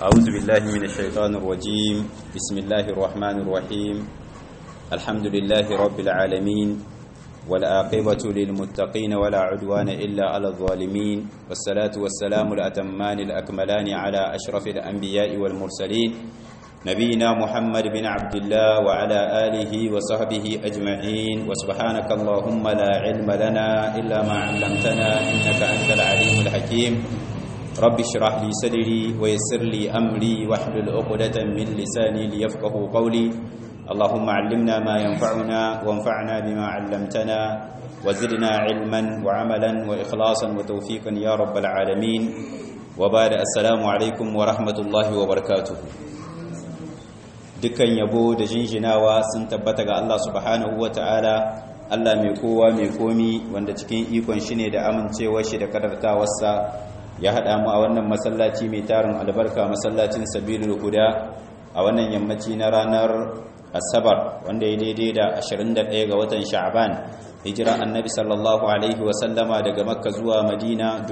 أعوذ بالله من الشيطان الرجيم بسم الله الرحمن الرحيم الحمد لله رب العالمين والآقبة للمتقين ولا عدوان إلا على الظالمين والصلاة والسلام الأتمان الأكملان على أشرف الأنبياء والمرسلين نبينا محمد بن عبد الله وعلى آله وصحبه أجمعين وسبحانك اللهم لا علم لنا إلا ما علمتنا إنك أنت العليم الحكيم رب اشرح لي صدري ويسر لي أمري واحلل عقدة من لساني ليفقه قولي اللهم علمنا ما ينفعنا وانفعنا بما علمتنا وزدنا علما وعملا وإخلاصا وتوفيقا يا رب العالمين وبعد السلام عليكم ورحمة الله وبركاته dukkan yabo da jinjinawa sun tabbata ga Allah subhanahu ta'ala Allah mai kowa mai komi wanda cikin ikon shi ne da amincewar shi da kadartawarsa ya haɗa mu a wannan masallaci mai tarin albarka masallacin sabilul huda a wannan yammaci na ranar asabar wanda ya daidai da 21 ga watan sha'ban hijira annabi sallallahu alaihi wasallama daga makka zuwa madina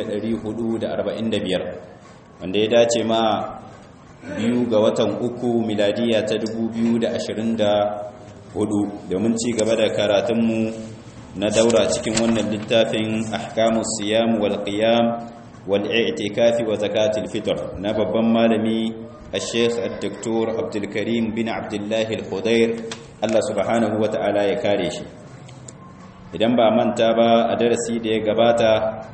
1445 wanda ya dace ma biyu ga watan uku miladiya ta 2024 domin ci gaba da karatunmu na daura cikin wannan littafin ahkamus siyam wal qiyam wal i'tikafi wa zakatul fitr na babban malami الشيخ الدكتور عبد الكريم بن عبد الله الخضير الله سبحانه وتعالى ya kare shi idan ba manta ba a darasi da ya gabata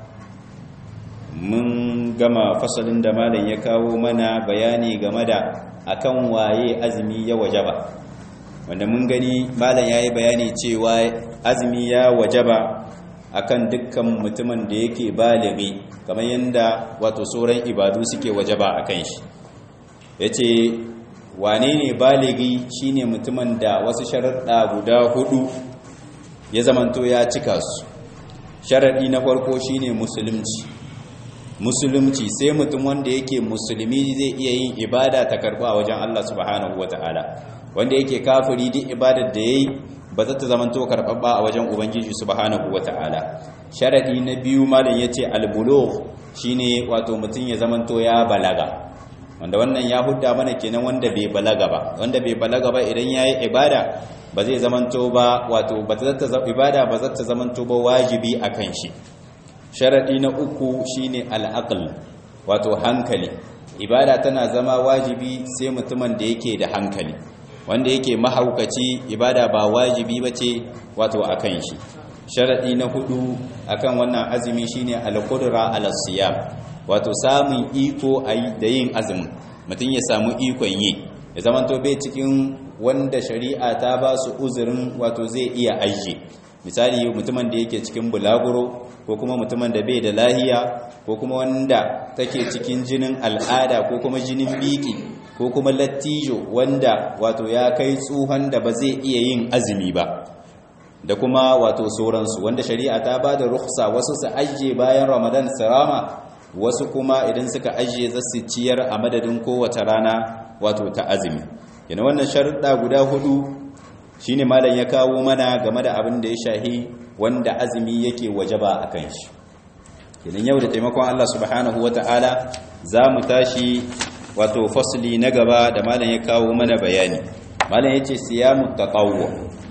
mun gama fasalin da malam ya kawo mana bayani game da akan waye azumi ya wajaba wanda mun gani malam yayi bayani cewa azumi ya wajaba akan dukkan mutumin da yake balimi kamar yanda wato sauran ibadu suke wajaba akan shi yace wane ne baligi shine mutumin da wasu sharuɗa guda hudu ya zamanto ya cika su sharaɗi na farko shine musulunci musulunci sai mutum wanda yake musulmi zai iya yin ibada ta karɓa a wajen Allah subhanahu wata'ala wanda yake kafiri duk ibadar da yayi ba za ta zamanto karɓaɓɓa a wajen ubangiji subhanahu wata'ala sharadi na biyu malam yace al-bulugh shine wato mutum ya zamanto ya balaga wanda wannan ya hudda mana kenan wanda bai balaga ba wanda bai balaga ba idan yayi ibada ba zai zamanto ba wato ba ta ibada ba za ta zamanto ba wajibi akan shi sharadi na uku shine al-aql wato hankali ibada tana zama wajibi sai mutumin da yake da hankali wanda yake mahaukaci ibada ba wajibi bace wato akan shi sharadi na hudu akan wannan azumi shine al-qudra ala-siyam wato samun iko da yin azumin mutum ya samu ikon yi ya zamanto bai cikin wanda shari'a ta ba su uzurin wato zai iya ajiye misali mutumin da yake cikin bulaguro ko kuma mutumin da bai da lahiya ko kuma wanda take cikin jinin al'ada ko kuma jinin biki ko kuma lattijo wanda wato ya kai tsuhon da ba zai iya yin azumi ba da kuma wato sauransu wanda shari'a ta ba da ruksa wasu su ajiye bayan ramadan sirama wasu kuma idan suka ajiye za su ciyar a madadin kowace rana wato ta azumi yana wannan sharuɗa guda hudu shine malam ya kawo mana game da abin da ya shahi wanda azumi yake wajaba a kan shi idan yau da taimakon Allah subhanahu wata'ala za mu tashi wato fasli na gaba da malam ya kawo mana bayani malam ya ce siyamu taqawwu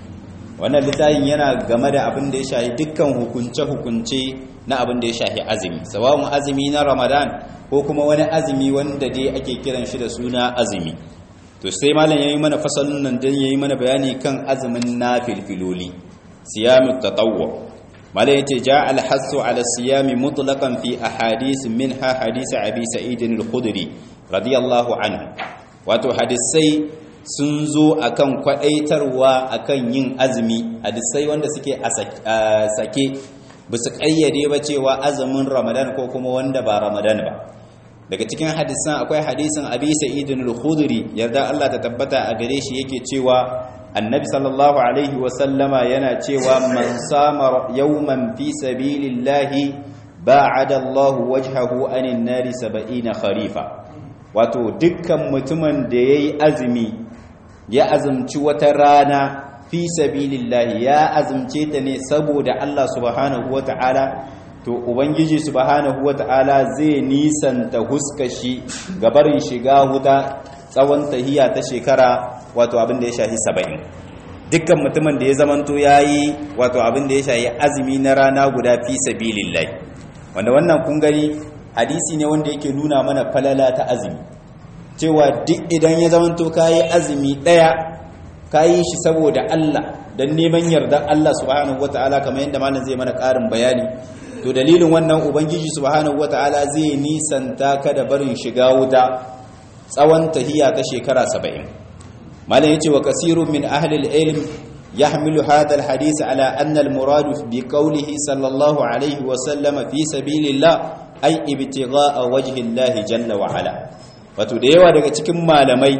wannan littafin yana game da abin da ya shahi dukkan hukunce-hukunce na abin da ya shahi azumi sawawun azumi na ramadan ko kuma wani azumi wanda dai ake kiran shi da suna azumi to sai malam yayi mana fasalin nan dan yayi mana bayani kan azumin nafilfiloli siyamut tatawwu malam yace ja al hasu ala siyami mutlaqan fi ahadith minha hadith abi sa'id al-khudri radiyallahu anhu wato hadisai sun zo akan kwadaitarwa akan yin azumi hadisai wanda suke a sake ba su ƙayyade ba cewa azumin ramadan ko kuma wanda ba ramadan ba daga cikin hadisan akwai hadisin abi sa'idin al-khudri yarda Allah ta tabbata a gare shi yake cewa annabi sallallahu alaihi wa sallama yana cewa man sama yawman fi sabilillahi ba'ada Allah wajhahu anin nari 70 kharifa wato dukkan mutumin da yayi azumi ya azumci wata rana fi sabilillahi ya azumce ta ne saboda Allah subhanahu wata'ala to ubangiji subhanahu wata'ala zai nisanta huskashi gabarin shiga wuta tsawon tahiya ta shekara wato abin da ya shahi saba'in dukkan mutumin da ya zamanto ya yi wato abin da ya shahi azumi na rana guda fi sabilillahi wanda wannan kun gani hadisi ne wanda yake nuna mana falala ta azumi cewa duk idan ya zamanto ka yi azumi ɗaya ka yi shi saboda Allah don neman yarda Allah subhanahu wata'ala kamar yadda malam zai mana ƙarin bayani to dalilin wannan ubangiji subhanahu wata'ala zai nisanta ka da barin shiga wuta tsawon tahiya ta shekara saba'in malam yace wa kasirun min ahli al-ilm yahmilu hadha al-hadith ala anna al-murad bi qawlihi sallallahu alayhi wa sallam fi sabilillah ay ibtigha'a wajhi Allah jalla wa ala wato da yawa daga cikin malamai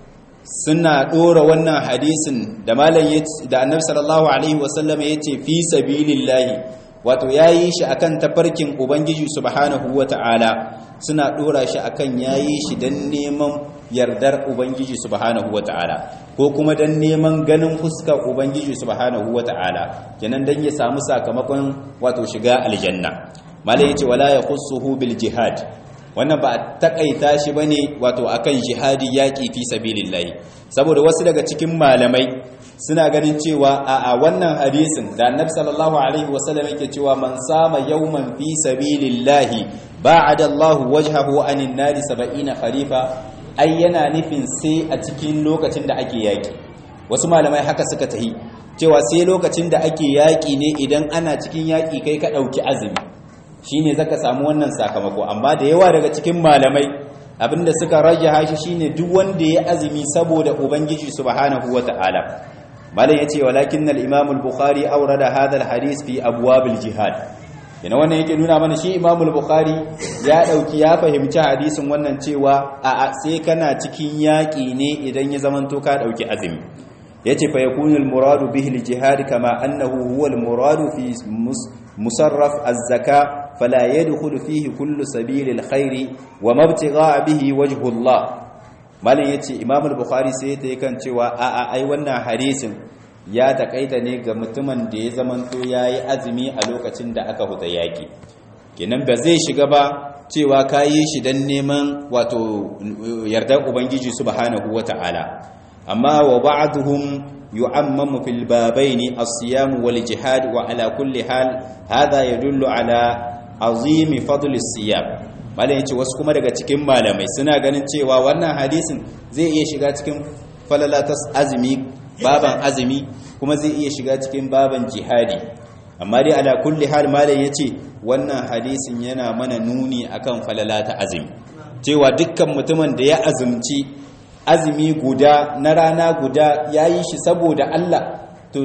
suna dora wannan hadisin da malam da annabi sallallahu alaihi wa sallam yace fi sabilillah wato yayi shi akan tafarkin ubangiji subhanahu wata'ala suna dora shi akan yayi shi dan neman yardar ubangiji subhanahu wata'ala ko kuma dan neman ganin fuskar ubangiji subhanahu wata'ala kenan dan ya samu sakamakon wato shiga aljanna malai yace wala yakhussuhu bil jihad wannan ba a takaita shi bane wato akan jihadi yaki fi sabilillah saboda wasu daga cikin malamai suna ganin cewa a wannan hadisin da annabi sallallahu alaihi wasallam yake cewa man sama yawman fi sabilillahi ba'ada Allahu wajhahu anin nari 70 kharifa ai yana nufin sai a cikin lokacin da ake yaki wasu malamai haka suka tahi cewa sai lokacin da ake yaki ne idan ana cikin yaki kai ka dauki azumi shine zaka samu wannan sakamako amma da yawa daga cikin malamai abinda suka rajaha shi shine duk wanda ya azumi saboda ubangiji subhanahu wataala malam yace walakin al-imam al-bukhari awrada hadha al-hadith fi abwab al-jihad yana wannan yake nuna mana shi imam al-bukhari ya dauki ya fahimci hadisin wannan cewa a sai kana cikin yaki ne idan ya zamanto ka dauki azumi yace fa yakunu al-muradu bihi al-jihad kama annahu huwa al-muradu fi musarraf az-zaka fala yadkhulu fihi kullu sabil al-khair wa mabtigha bihi wajhu Allah malam yace imam al-bukhari sai ta kan cewa a a ai wannan hadisin ya takaita ne ga mutumin da ya zamanto yayi azumi a lokacin da aka huta yaki kenan ba zai shiga ba cewa kayi shi dan neman wato yardar ubangiji subhanahu wataala amma wa ba'dhum yu'ammamu fil babaini as-siyam wal jihad wa ala kulli hal hadha yadullu ala azimi fadli siyam malam yace wasu kuma daga cikin malamai suna ganin cewa wannan hadisin zai iya shiga cikin falalatas azumi baban azumi kuma zai iya shiga cikin baban jihadi amma dai ala kulli hal malam yace wannan hadisin yana mana nuni akan falalata azumi cewa dukkan mutumin da ya azumci azumi guda na rana guda yayi shi saboda Allah to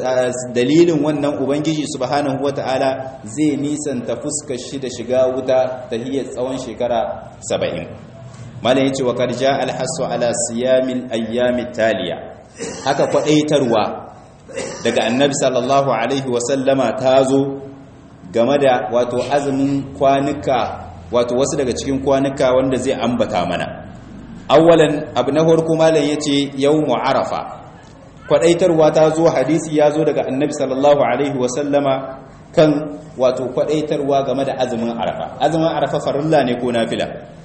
dalilin wannan ubangiji subhanahu wata'ala zai nisanta fuskar shi da shiga wuta ta hiyar tsawon shekara 70 malam yace wa karja alhasu ala siyamil ayyamit taliya haka kwadaitarwa daga annabi sallallahu alaihi wasallama ta zo game da wato azumin kwanuka wato wasu daga cikin kwanuka wanda zai ambata mana awwalan abu na farko malam yace yawmu arafa kwadaitarwa ta zo hadisi ya zo daga annabi sallallahu alaihi wasallama kan wato kwadaitarwa game da azumin arafa azumin arafa farilla ne ko nafila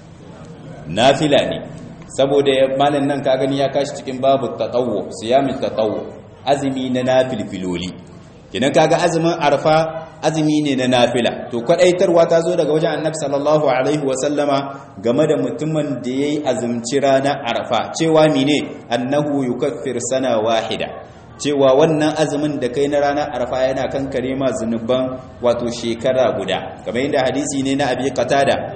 nafila ne saboda malam nan ka gani ya kashi cikin babu tatawwu siyamin tatawwu azumi na nafilfiloli kinan kaga azumin arafa azumi ne na nafila to kwadaitarwa ta zo daga wajen annabi sallallahu alaihi wasallama game da mutumin da yayi azumci ranar arafa cewa mine annahu yukaffir sana wahida cewa wannan azumin da kai na ranar arafa yana kankare ma zunuban wato shekara guda kamar yadda hadisi ne na abi qatada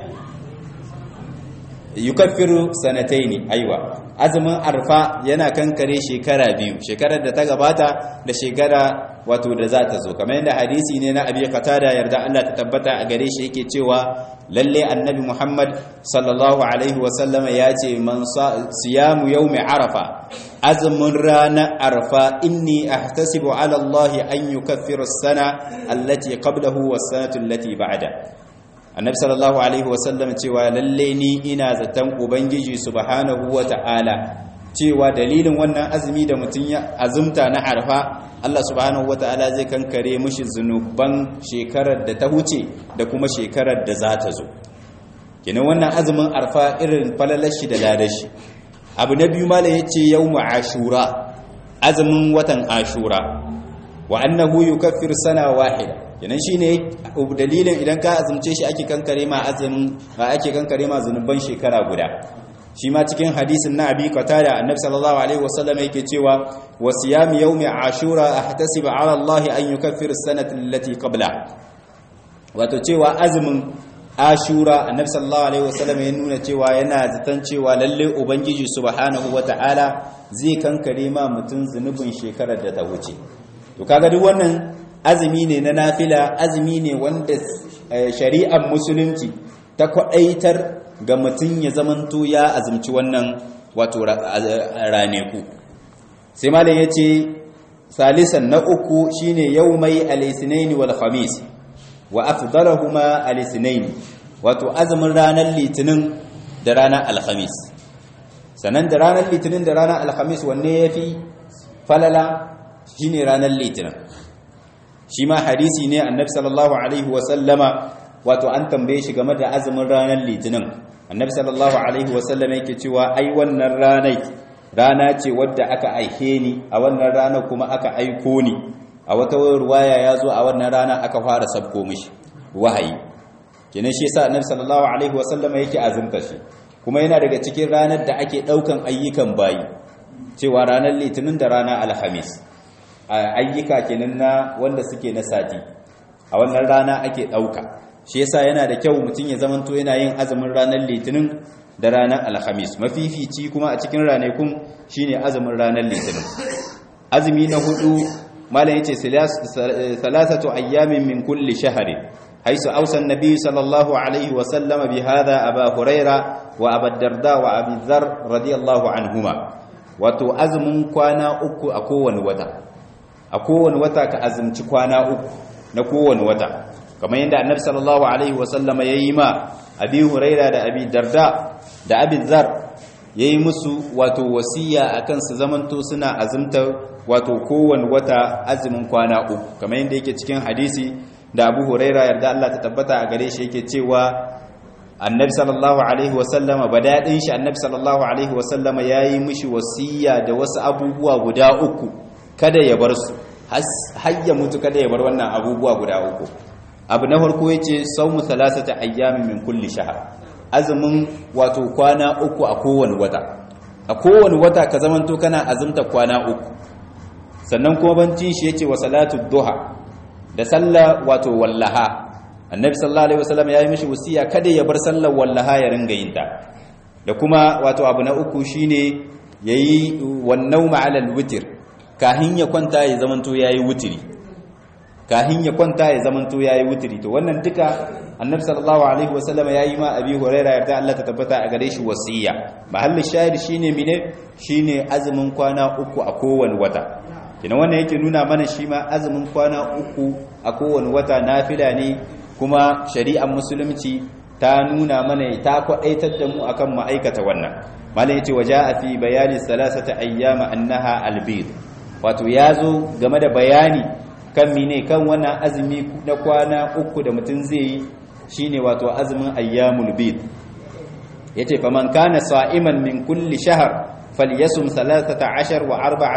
yukaffiru sanataini aiwa azumin arfa yana kankare shekara biyu shekarar da ta gabata da shekara wato da za ta zo kamar yadda hadisi ne na abi qatada yarda Allah ta tabbata a gare shi yake cewa lalle annabi Muhammad sallallahu alaihi wasallam ya ce man siyamu yawmi arafa azumin ranar arfa inni ahtasibu ala Allah an yukaffira as-sana allati qablahu was-sanatu allati ba'da annabi sallallahu alaihi wasallam cewa lalle ni ina zaton ubangiji subhanahu wata'ala cewa dalilin wannan azumi da mutum ya azumta na arfa Allah subhanahu wata'ala zai kankare mishi zunuban shekarar da ta wuce da kuma shekarar da za ta zo kenan wannan azumin arfa irin falalashi da ladashi abu na biyu malam yace yawmu ashura azumin watan ashura wa annahu yukaffiru sana wahida kenan shine dalilin idan ka azumce shi ake kankare ma azumin ake kankare ma zunuban shekara guda shi ma cikin hadisin na abi qatada annabi sallallahu alaihi wasallam yake cewa wa siyam yawmi ashura ahtasibu ala allah an yukaffira as-sanata allati qabla wato cewa azumin ashura annabi sallallahu alaihi wasallam ya nuna cewa yana zaton cewa lalle ubangiji subhanahu wataala zai kankare ma mutun zunubin shekarar da ta wuce to kaga duk wannan azumi ne na nafila azumi ne wanda shari'ar musulunci ta kwadaitar ga mutum ya zamanto ya azumci wannan wato raneku sai malam ya ce salisan na uku shine yaumai al-isnaini wal khamis wa afdalahuma al-isnaini wato azumin ranar litinin da ranar alhamis sannan da ranar litinin da ranar alhamis wanne yafi falala shine ranar litinin shi ma hadisi ne annabi sallallahu alaihi wa sallama wato an tambaye shi game da azumin ranar litinin annabi sallallahu alaihi wasallam yake cewa ai wannan ranai rana ce wadda aka aike ni a wannan rana kuma aka aiko ni a wata ruwaya ya zo a wannan rana aka fara sabko mishi wahayi kenan shi yasa annabi sallallahu alaihi wasallam yake azumta shi kuma yana daga cikin ranar da ake daukan ayyukan bayi cewa ranar litinin da ranar alhamis ayyuka kenan na wanda suke na sati a wannan rana ake dauka shi yasa yana da kyau mutum ya zamanto yana yin azumin ranar litinin da ranar alhamis mafifici kuma a cikin ranakun shine azumin ranar litinin azumi na hudu malam yace salasatu ayyamin min kulli shahri haisu ausa annabi sallallahu alaihi wa sallama bi hadha aba huraira wa abu darda wa abi dhar radiyallahu anhuma wato azumin kwana uku a kowane wata a kowane wata ka azumci kwana uku na kowane wata kamar yadda annabi sallallahu alaihi wasallama yayi ma abi huraira da abi darda da abi zar yayi musu wato wasiya akan su zamanto suna azumta wato kowanne wata azumin kwana uku kamar yadda yake cikin hadisi da abu huraira yarda Allah ta tabbata a gare shi yake cewa annabi sallallahu alaihi wasallama badadin shi annabi sallallahu alaihi wasallama yayi mishi wasiya da wasu abubuwa guda uku kada ya bar su har ya mutu kada ya bar wannan abubuwa guda uku abu na farko yace saumu thalathata ayyamin min kulli shahr azumin wato kwana uku a kowane wata a kowane wata ka zamanto kana azumta kwana uku sannan kuma bancin shi yace wa salatu duha da sallah wato wallaha annabi sallallahu alaihi wasallam yayi mishi wasiya kada ya bar sallar wallaha ya ringa yin ta da kuma wato abu na uku shine yayi wannan ma'alal witr kahin ya kwanta ya zamanto yayi wutiri kahin ya kwanta ya zamanto yayi wutiri to wannan duka annabi sallallahu alaihi wasallam yayi ma abi huraira yarda Allah ta tabbata a gare shi wasiya mahallin shahid shine mine shine azumin kwana uku a kowane wata kina wannan yake nuna mana shi ma azumin kwana uku a kowane wata nafila ne kuma shari'ar musulunci ta nuna mana ta kwadaitar da mu akan ma'aikata wannan malam yace waja'a fi bayani salasata ayyama annaha albid wato yazo game da bayani kan mine kan wannan azumi na kwana uku da mutum zai yi shine wato azumin ayyamul bid yace faman kana sa'iman min kulli shahr falyasum 13 wa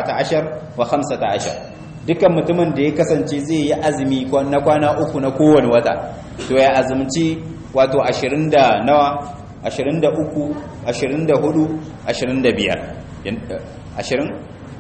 14 wa 15 dukan mutumin da ya kasance zai yi azumi na kwana uku na kowane wata to ya azumci wato 20 da nawa 23 24 25 20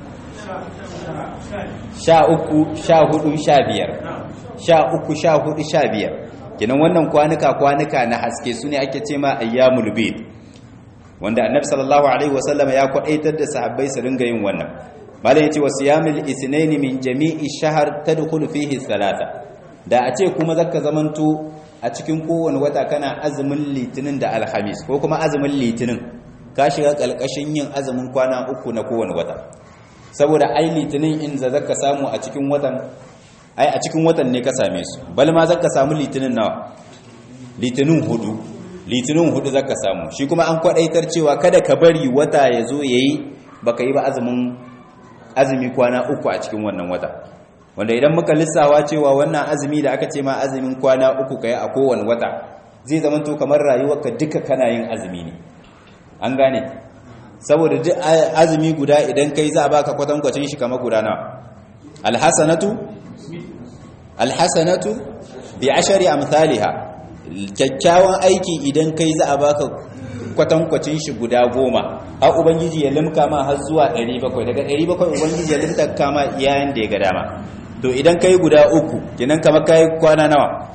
sha uku sha hudu sha biyar sha uku sha hudu sha biyar kenan wannan kwanuka kwanuka na haske su ne ake ce ma ayyamul bid wanda annabi sallallahu alaihi wasallam ya kwadaitar da sahabbai su ringa yin wannan malam yace wasiyamul isnaini min jami'i shahr tadkhulu fihi salata da a ce kuma zaka zamanto a cikin kowane wata kana azumin litinin da alhamis ko kuma azumin litinin ka shiga kalkashin yin azumin kwana uku na kowane wata saboda ai litinin in za zaka samu a cikin watan ai a cikin watan ne ka same su bal ma zaka samu litinin nawa litinin hudu litinin hudu zaka samu shi kuma an kwadaitar cewa kada ka bari wata ya zo yayi baka yi ba azumin azumi kwana uku a cikin wannan wata wanda idan muka lissawa cewa wannan azumi da aka ce ma azumin kwana uku kai a kowane wata zai zama to kamar rayuwarka duka kana yin azumi ne an gane saboda duk azumi guda idan kai za a baka kwatankwacin shi kamar guda nawa alhasanatu alhasanatu bi ashari amsalha kyakkyawan aiki idan kai za a baka kwatankwacin shi guda goma har ubangiji ya limka ma har zuwa 700 daga 700 ubangiji ya limta kama yayin da ya ga dama to idan kai guda uku kenan kamar kai kwana nawa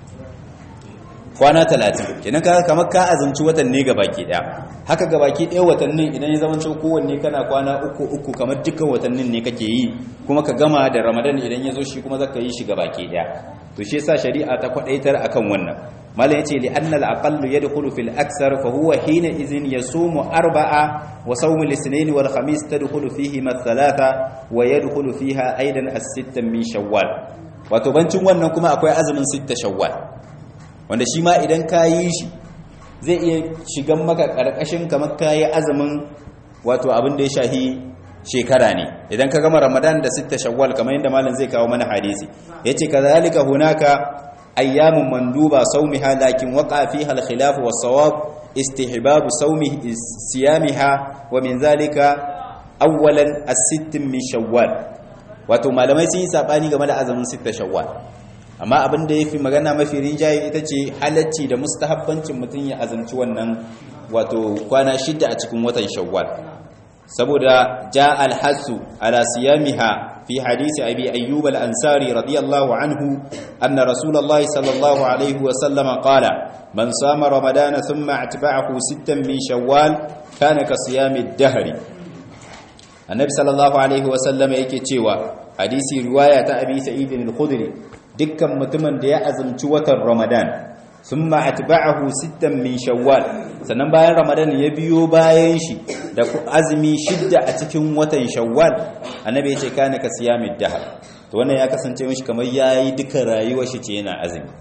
kwana 30 kenan kamar ka azumci watan ne gabaki daya haka gabaki daya watannin idan ya zama cewa kowanne kana kwana uku uku kamar dukkan watannin ne kake yi kuma ka gama da ramadan idan ya zo shi kuma zaka yi shi gabaki daya to shi yasa shari'a ta kwadaitar akan wannan malam yace li anna al-aqallu yadkhulu fil aksar fa huwa hina idhin yasumu arba'a wa sawmu al-ithnain wal khamis tadkhulu fihi ma thalatha wa yadkhulu fiha aidan as-sitta min shawwal wato bancin wannan kuma akwai azumin sitta shawwal wanda shi ma idan kayi shi zai iya shigan maka karkashin kamar kayi azumin wato abin da ya shahi shekara ne idan ka gama ramadan da sitta shawwal kamar yadda malam zai kawo mana hadisi yace kazalika hunaka ayyamun manduba sawmiha lakin waqa fiha al-khilaf wa sawab istihbab sawmi siyamiha wa min zalika awwalan as-sitt min shawwal wato malamai sun yi sabani game da azumin sitta shawwal amma abin da yafi magana mafi rinjaye ita ce halacci da mustahabbancin mutum ya azumci wannan wato kwana shida a cikin watan shawwal saboda ja alhassu ala siyamiha fi hadisi abi ayyub al-ansari radiyallahu anhu anna rasulullahi sallallahu alaihi wa sallama qala man sama ramadana thumma atba'ahu sittan min shawwal kana ka siyami ad-dahr annabi sallallahu alaihi wa sallama yake cewa hadisi riwaya ta abi sa'id al-khudri dukkan mutumin da ya azumci watan ramadan sun atba'ahu sittan min shawwal sannan bayan ramadan ya biyo bayan shi da azumi shidda a cikin watan shawwal annabi ya ce kana ka siyamid dahar to wannan ya kasance mishi kamar yayi duka rayuwar shi ce yana azumi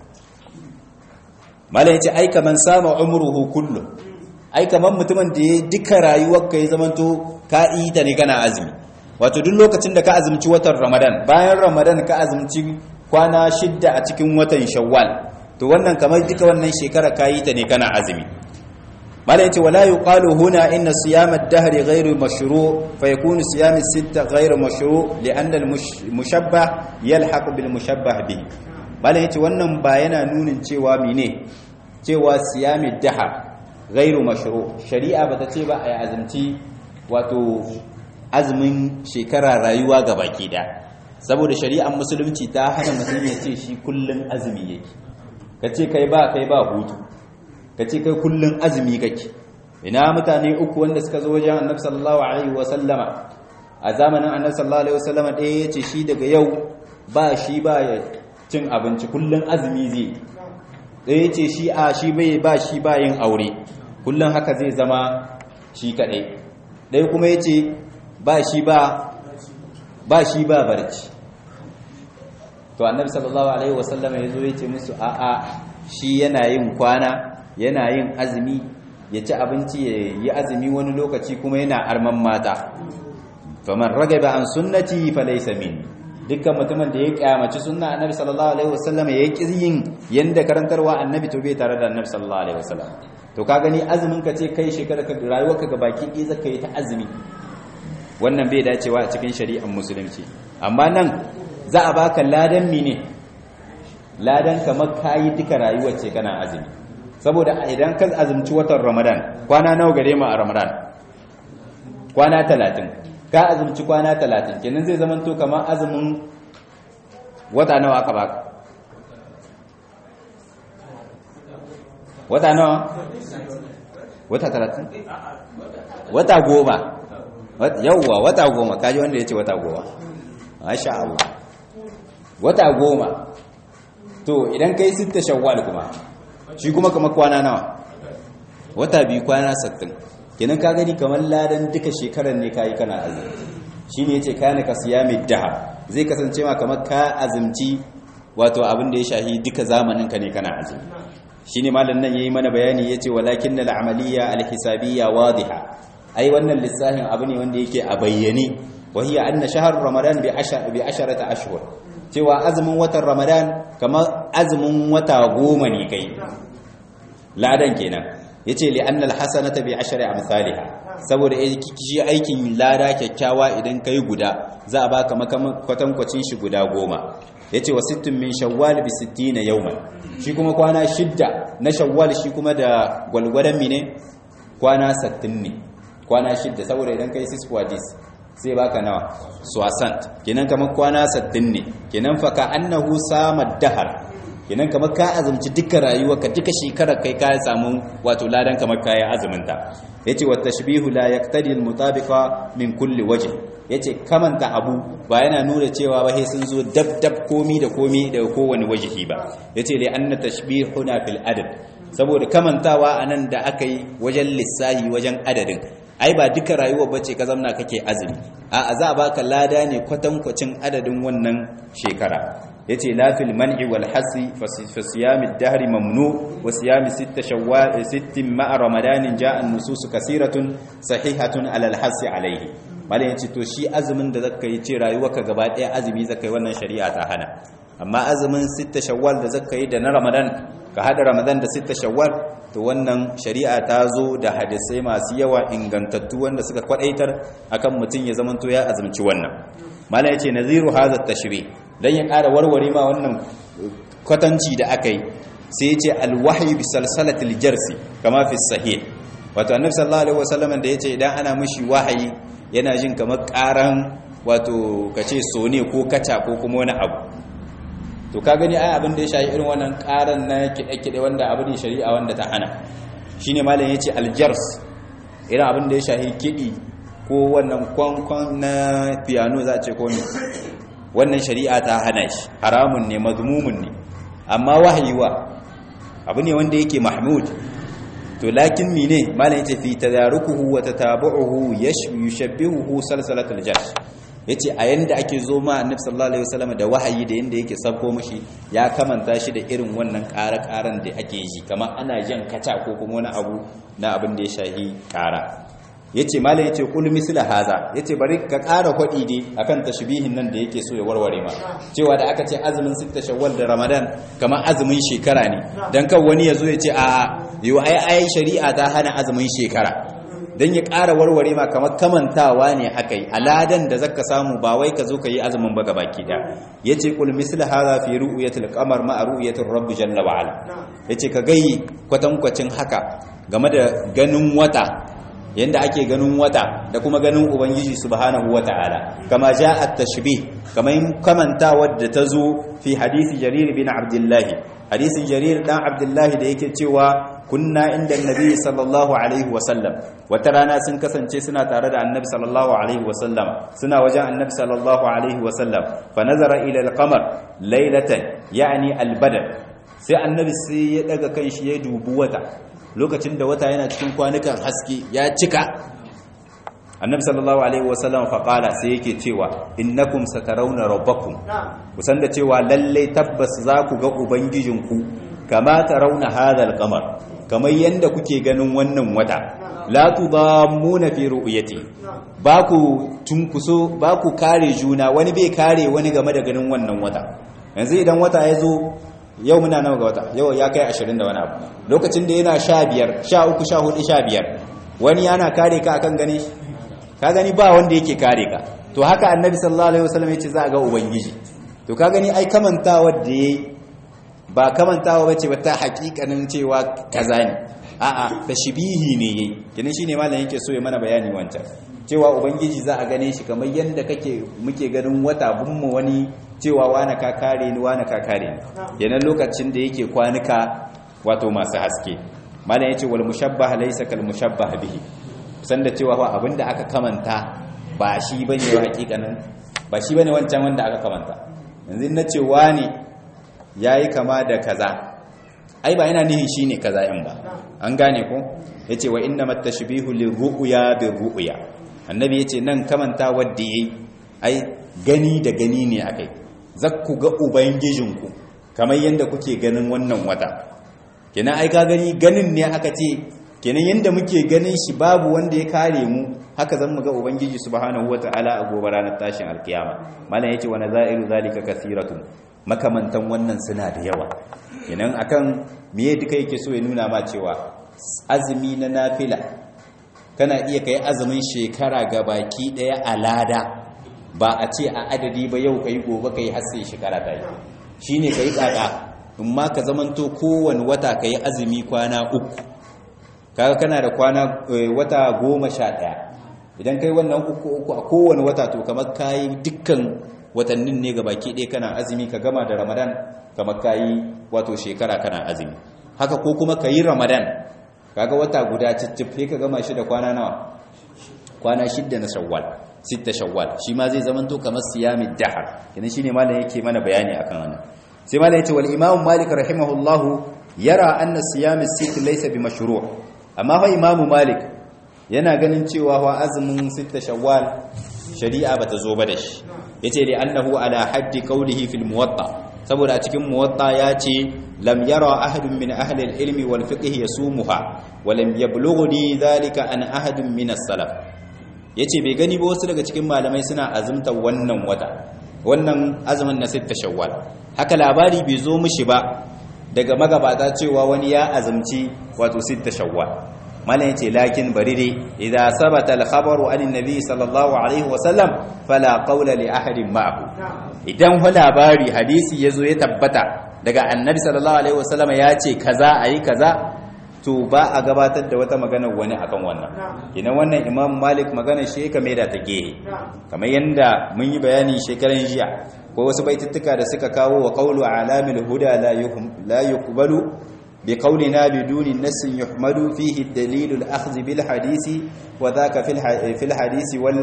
malai ya ce ai kaman sama umruhu kullu ai kaman mutumin da ya duka rayuwar ka ya zamanto ka yi ta ne kana azumi wato duk lokacin da ka azumci watan ramadan bayan ramadan ka azumci kwana shidda a cikin watan shawwal to wannan kamar duka wannan shekara kayi ta ne kana azumi mala yace wala yuqalu huna inna siyam ad-dahr ghayru mashru' fa yakunu siyam as-sitta ghayru mashru' li'anna al-mushabbah yalhaq bil mushabbah bihi mala yace wannan ba yana nunin cewa mine cewa siyam ad-dahr ghayru mashru' shari'a bata ce ba ai azumci wato azumin shekara rayuwa gabaki da saboda shari'ar musulunci ta hana mutum ya ce shi kullun azumi yake ka ce kai ba kai ba hutu ka ce kai kullun azumi kake ina mutane uku wanda suka zo wajen annabi sallallahu alaihi wasallama a zamanin annabi sallallahu alaihi wasallama ɗaya ya ce shi daga yau ba shi ba ya cin abinci kullun azumi zai ɗaya ya ce shi a shi bai ba shi ba yin aure kullun haka zai zama shi kaɗai ɗaya kuma ya ce ba shi ba ba shi ba barci to annabi sallallahu alaihi wasallam ya zo ya ce musu a'a shi yana yin kwana yana yin azumi ya ci abinci ya yi azumi wani lokaci kuma yana arman mata faman ragaba an sunnati falaysa min dukkan mutumin da ya kyamaci sunna annabi sallallahu alaihi wasallam ya yi yin yanda karantarwa annabi to bai tare da annabi sallallahu alaihi wasallam to ka gani azumin ka ce kai shekara ka rayuwarka ga baki ɗaya zaka yi ta azumi wannan bai dacewa a cikin shari'ar musulunci amma nan za a baka ladan mine ladan kamar kayi duka rayuwar ce kana azumi saboda idan ka azumci watan ramadan kwana nawa gare mu a ramadan kwana talatin ka azumci kwana talatin kenan zai zama to kamar azumin wata nawa aka baka wata nawa wata talatin wata goma yauwa wata goma kaji wanda ya ce wata goma masha Allah wata goma to idan kai sitta shawwal kuma shi kuma kamar kwana nawa wata biyu kwana sattin kenan ka gani kamar ladan duka shekarar ne kayi kana azumi shine yace kana ka siyami daha zai kasance ma kamar ka azumci wato abin da ya shahi duka zamanin ka ne kana azumi shine malam nan yayi mana bayani yace walakin al amaliya al hisabiyya wadiha ai wannan lissafin abu ne wanda yake a bayyane wa hiya anna shahr ramadan bi ashar bi asharata ashhur cewa azumin watan ramadan kamar azumin wata goma ne kai ladan kenan yace li anna alhasanata bi ashri amsalha saboda shi aikin lada kyakkyawa idan kai guda za a baka kwatankwacin shi guda goma yace wa sittun min shawwal bi 60 yawman shi kuma kwana shidda na shawwal shi kuma da gwalgwadan mine kwana 60 ne kwana shidda saboda idan kai sis wadis sai baka nawa swasant kenan kamar kwana 60 ne kenan fa ka annahu sama dahar kenan kamar ka azumci duka rayuwarka duka shekarar kai ka samu wato ladan kamar kai azumin ta yace wa tashbihu la yaqtadi al mutabiqa min kulli wajh yace kamanta abu ba yana nuna cewa ba sai sun zo dab dab komi da komi da kowane wajihi ba yace li anna tashbihuna fil adad saboda kamantawa anan da aka yi wajen lissahi wajen adadin ai ba duka rayuwar bace ka zamna kake azumi a za a baka lada ne kwatankwacin adadin wannan shekara yace la fil man'i wal hasi fa siyam ad-dahr mamnu wa siyam sitt shawwal sitt ma'a ramadan ja'a an-nusus kasiratun sahihatun ala al-hasi alayhi malai yace to shi azumin da zaka yi ce rayuwarka gaba daya azumi zaka yi wannan shari'a ta hana amma azumin sitt shawwal da zaka yi da na ramadan ka hada ramadan da sitt shawwal to wannan shari'a ta zo da hadisai masu yawa ingantattu wanda suka kwadaitar akan mutum ya zamanto ya azumci wannan malai yace naziru hadha at-tashri' don ya ƙara warware ma wannan kwatanci da aka yi sai ce alwahyi bi salsalatil jarsi kama fi sahih wato annabi sallallahu alaihi wasallam da yace idan ana mishi wahayi yana jin kamar ƙaran wato kace sone ko kaca ko kuma wani abu to ka gani ai abin da ya shafi irin wannan ƙaran na kide-kide wanda abu ne shari'a wanda ta hana shine malam yace aljars irin abin da ya shafi kidi ko wannan kwankwan na piano za a ce ko ne wannan shari'a ta hana shi haramun ne mazmumun ne amma wahayiwa abu ne wanda yake mahmud to lakin mine malam yace fi tadarukuhu wa tatabu'uhu yushabbihuhu salsalatul jash yace a yanda ake zo ma annabi sallallahu alaihi wasallam da wahayi da yanda yake sabko mishi ya kamanta shi da irin wannan ƙara-ƙaran da ake yi kamar ana jan kaca ko kuma wani abu na abin da ya shahi ƙara yace malam yace kul misla haza yace bari ka ƙara kwadi dai akan tashbihin nan da yake so ya warware ma cewa da aka ce azumin sitta shawwal da ramadan kamar azumin shekara ne dan kan wani yazo ya ce a yo ai ai shari'a ta hana azumin shekara dan ya ƙara warware ma kamar kamantawa ne akai aladan da zaka samu ba wai ka zo ka yi azumin ba gabaki da yace kul misla haza fi ru'yatil qamar ma ru'yatir rabb jalla wa ala yace ka gai kwatankwacin haka game da ganin wata yanda ake ganin wata da kuma ganin ubangiji subhanahu wata'ala kama jaa at-tashbih kaman kamanta wadda tazo fi hadisi jarir bin abdullahi hadisin jarir dan abdullahi da yake cewa kunna inda annabi sallallahu alaihi wasallam wata rana sun kasance suna tare da annabi sallallahu alaihi wasallam suna wajen annabi sallallahu alaihi wasallam fa nazara ila al-qamar laylatan yani al-badr sai annabi sai ya daga kanshi ya dubi wata lokacin da wata yana cikin kwanukan haske ya cika annabi sallallahu alaihi wasallam faqala sai yake cewa innakum satarawna rabbakum kusan da cewa lalle tabbas za ku ga ubangijinku kama tarawna hadha al-qamar kamar yanda kuke ganin wannan wata la tudammuna fi ru'yati ba ku tunkuso ba ku kare juna wani bai kare wani game da ganin wannan wata yanzu idan wata ya zo yau muna nawa ga wata yau ya kai ashirin da wani abu lokacin da yana sha biyar sha uku sha hudu sha biyar wani yana kare ka akan gani ka gani ba wanda yake kare ka to haka annabi sallallahu alaihi wasallam yace za a ga ubangiji to ka gani ai kamantawa da yayi ba kamantawa bace ba ta hakikanin cewa kaza ne a'a tashbihi ne yayi kenan shine malam yake so ya mana bayani wancan cewa ubangiji za a gane shi kamar yanda kake muke ganin wata bunmu wani cewa wane ka kare ni wane ka kare ni yanan lokacin da yake kwanuka wato masu haske malam yace wal mushabbah laysa kal mushabbah bihi san da cewa abinda aka kamanta ba shi bane wa hakikanin ba shi bane wancan wanda aka kamanta yanzu na ce wani yayi kama da kaza ai ba yana nihin shine kaza in ba an gane ko yace wa innamat tashbihu lirru'ya birru'ya annabi yace nan kamanta wadda yayi ai gani da gani ne akai zakku ga ubangijinku kamar yadda kuke ganin wannan wata kenan ai ka gani ganin ne aka ce kenan yanda muke ganin shi babu wanda ya kare mu haka zan mu ga ubangiji subhanahu wataala a gobe ranar tashin alkiyama malam yace wa nazairu zalika kathiratun makamantan wannan suna da yawa kenan akan miye duka yake so ya nuna ma cewa azumi na nafila kana iya kai azumin shekara ga baki daya a lada ba a ce a adadi ba yau kai gobe kai har sai shekara ta yi shine kai kaka in ma ka zamanto kowane wata kai azumi kwana uku kaga kana da kwana wata goma sha ɗaya idan kai wannan uku uku a kowane wata to kamar kayi dukkan watannin ne ga baki ɗaya kana azumi ka gama da ramadan kamar kayi wato shekara kana azumi haka ko kuma ka yi ramadan kaga wata guda ciccife ka gama shi da kwana nawa kwana shidda na shawwal sitta shawwal shi ma zai zamanto kamar siyamid dahar kenan shine malam yake mana bayani akan wannan sai malam yace wal imam malik rahimahullahu yara anna siyam as-sitt laysa bi mashru' amma fa imam malik yana ganin cewa wa azumin sitta shawwal shari'a bata zo ba da shi yace li annahu ala haddi qawlihi fil muwatta saboda a cikin muwatta ya ce lam yara ahadun min ahli al-ilmi wal fiqh yasumuha wa lam yablughni dhalika an ahadun min as-salaf yace bai gani ba wasu daga cikin malamai suna azumta wannan wata wannan azumin na sitta shawwal haka labari bai zo mishi ba daga magabata cewa wani ya azumci wato sitta shawwal malam yace lakin bari dai idza sabata al-khabaru an annabi sallallahu alaihi wasallam fala qawla li ahadin ma'ahu idan fa labari hadisi yazo ya tabbata daga annabi sallallahu alaihi wasallam ya ce kaza ayi kaza to ba a gabatar da wata magana wani akan wannan ina wannan imam malik magana shi ka maida ta gehe kamar yanda mun yi bayani shekaran jiya ko wasu baituttuka da suka kawo wa qawlu alamil huda la yuqbalu bi qawlina biduni nassin yuhmadu fihi ad-dalil al-akhdh bil hadisi wa dhaka fil hadisi wal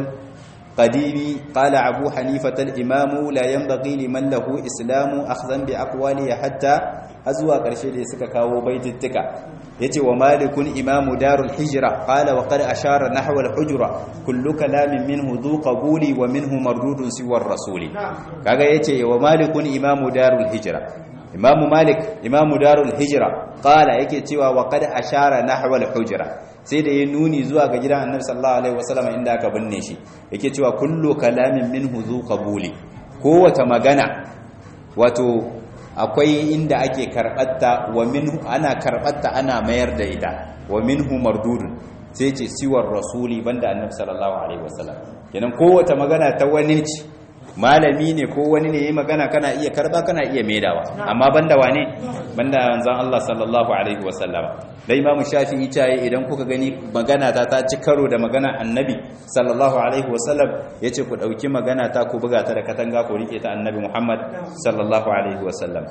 قديم قال أبو حنيفة الإمام لا ينبغي لمن له إسلام أخذا بأقواله حتى أزوى قرشي لسك كاو بيت التكا يتي ومالك إمام دار الحجرة قال وقد أشار نحو الحجرة كل كلام منه ذو قبول ومنه مردود سوى الرسول كاغا يتي ومالك إمام دار الحجرة إمام مالك إمام دار الحجرة قال يكي تيوى وقد أشار نحو الحجرة sai da ya nuni zuwa ga gidan annabi sallallahu alaihi wasallam inda aka binne shi yake cewa kullu kalamin minhu zu qabuli kowace magana wato akwai inda ake karbatta wa minhu ana karbatta ana mayar da ita wa minhu mardudun sai ce siwar rasuli banda annabi sallallahu alaihi wasallam kenan kowace magana ta wani ce malami ne ko wani ne yayi magana kana iya karba kana iya maidawa amma banda wane banda manzon Allah sallallahu alaihi wasallam dai imamu shafi'i tayi idan kuka gani magana ta ta ci karo da magana annabi sallallahu alaihi wasallam yace ku dauki magana ta ku buga ta da katanga ku rike ta annabi Muhammad sallallahu alaihi wasallam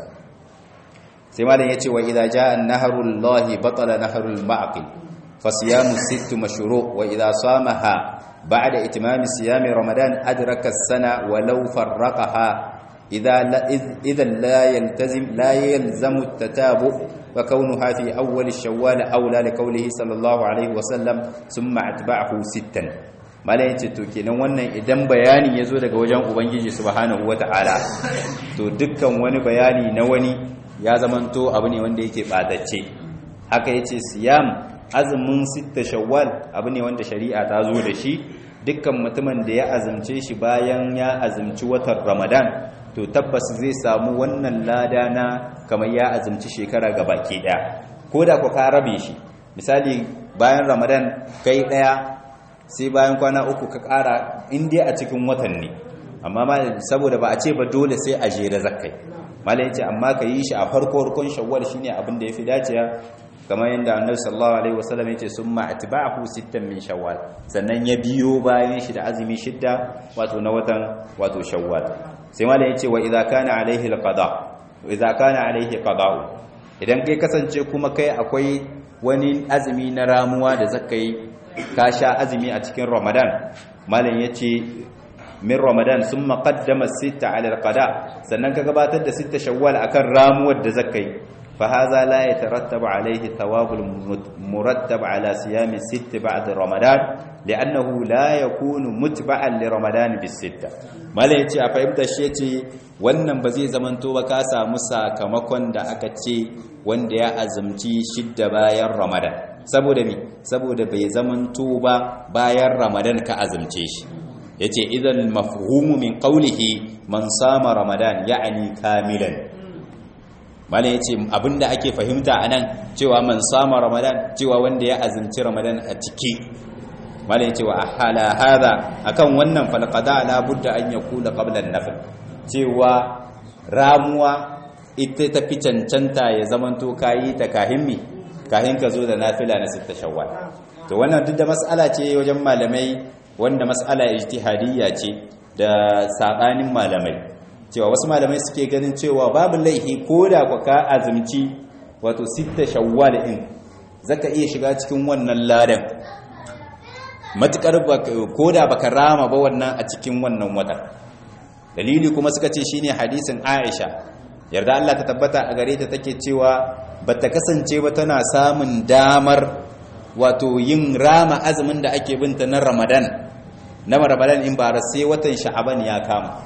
sai malam yace wa idza jaa an-nahru allahi batala nahru al-ma'qil fasiyamu sittu mashru' wa idza samaha بعد إتمام صيام رمضان أدرك السنة ولو فرقها إذا لا إذا لا يلتزم لا يلزم التتابع وكونها في أول الشوال أولى لقوله صلى الله عليه وسلم ثم أتبعه ستا mala yace to kenan wannan idan bayani yazo daga wajen ubangiji subhanahu wataala to dukkan wani bayani na wani ya zamanto abu ne wanda yake batacce haka yace siyam azumin sitta shawwal abu ne wanda shari'a ta zo da shi dukkan mutumin da ya azumce shi bayan ya azumci watan ramadan to tabbas zai samu wannan lada na kamar ya azumci shekara ga baki daya ko da ku ka rabe shi misali bayan ramadan kai daya sai bayan kwana uku ka kara inda a cikin watan ne amma saboda ba a ce ba dole sai a jere zakkai malai yace amma ka yi shi a farko farkon shawwal shine abin da yafi dacewa kamar yadda annabi sallallahu alaihi wasallam yace summa atba'ahu sittan min shawwal sannan ya biyo bayan shi da azumi shidda wato na watan wato shawwal sai malai yace wa idza kana alaihi alqada wa idza kana alaihi qada'u idan kai kasance kuma kai akwai wani azumi na ramuwa da zakai ka sha azumi a cikin ramadan malam yace min ramadan summa qaddama sitta ala alqada sannan ka gabatar da sitta shawwal akan ramuwar da zakai فهذا لا يترتب عليه الثواب المرتب على صيام الست بعد رمضان لأنه لا يكون متبعا لرمضان بالستة ما لا يتي أفهمت الشيء wannan ba zai zamanto ba ka samu sakamakon da aka ce wanda ya azumci shidda bayan ramadan saboda mi saboda bai zamanto ba bayan ramadan ka azumce shi yace idan mafhumu min qawlihi man sama ramadan ya'ni kamilan malam yace abinda ake fahimta anan cewa man sama ramadan cewa wanda ya azumci ramadan a ciki malam yace wa ahala hada akan wannan falqada la budda an yakula qabla an-nafl cewa ramuwa ita ta fi cancanta ya zamanto kayi ta kahimmi kahin ka zo da nafila na sitta shawwal to wannan duk da mas'ala ce wajen malamai wanda mas'ala ijtihadiyya ce da sabanin malamai cewa wasu malamai suke ganin cewa babu laihi koda ku ka azumci wato sitta shawwal din zaka iya shiga cikin wannan ladan matukar koda baka rama ba wannan a cikin wannan watan dalili kuma suka ce shine hadisin Aisha yarda Allah ta tabbata a gare ta take cewa bata kasance ba tana samun damar wato yin rama azumin da ake binta na Ramadan na Ramadan in ba sai watan Sha'aban ya kama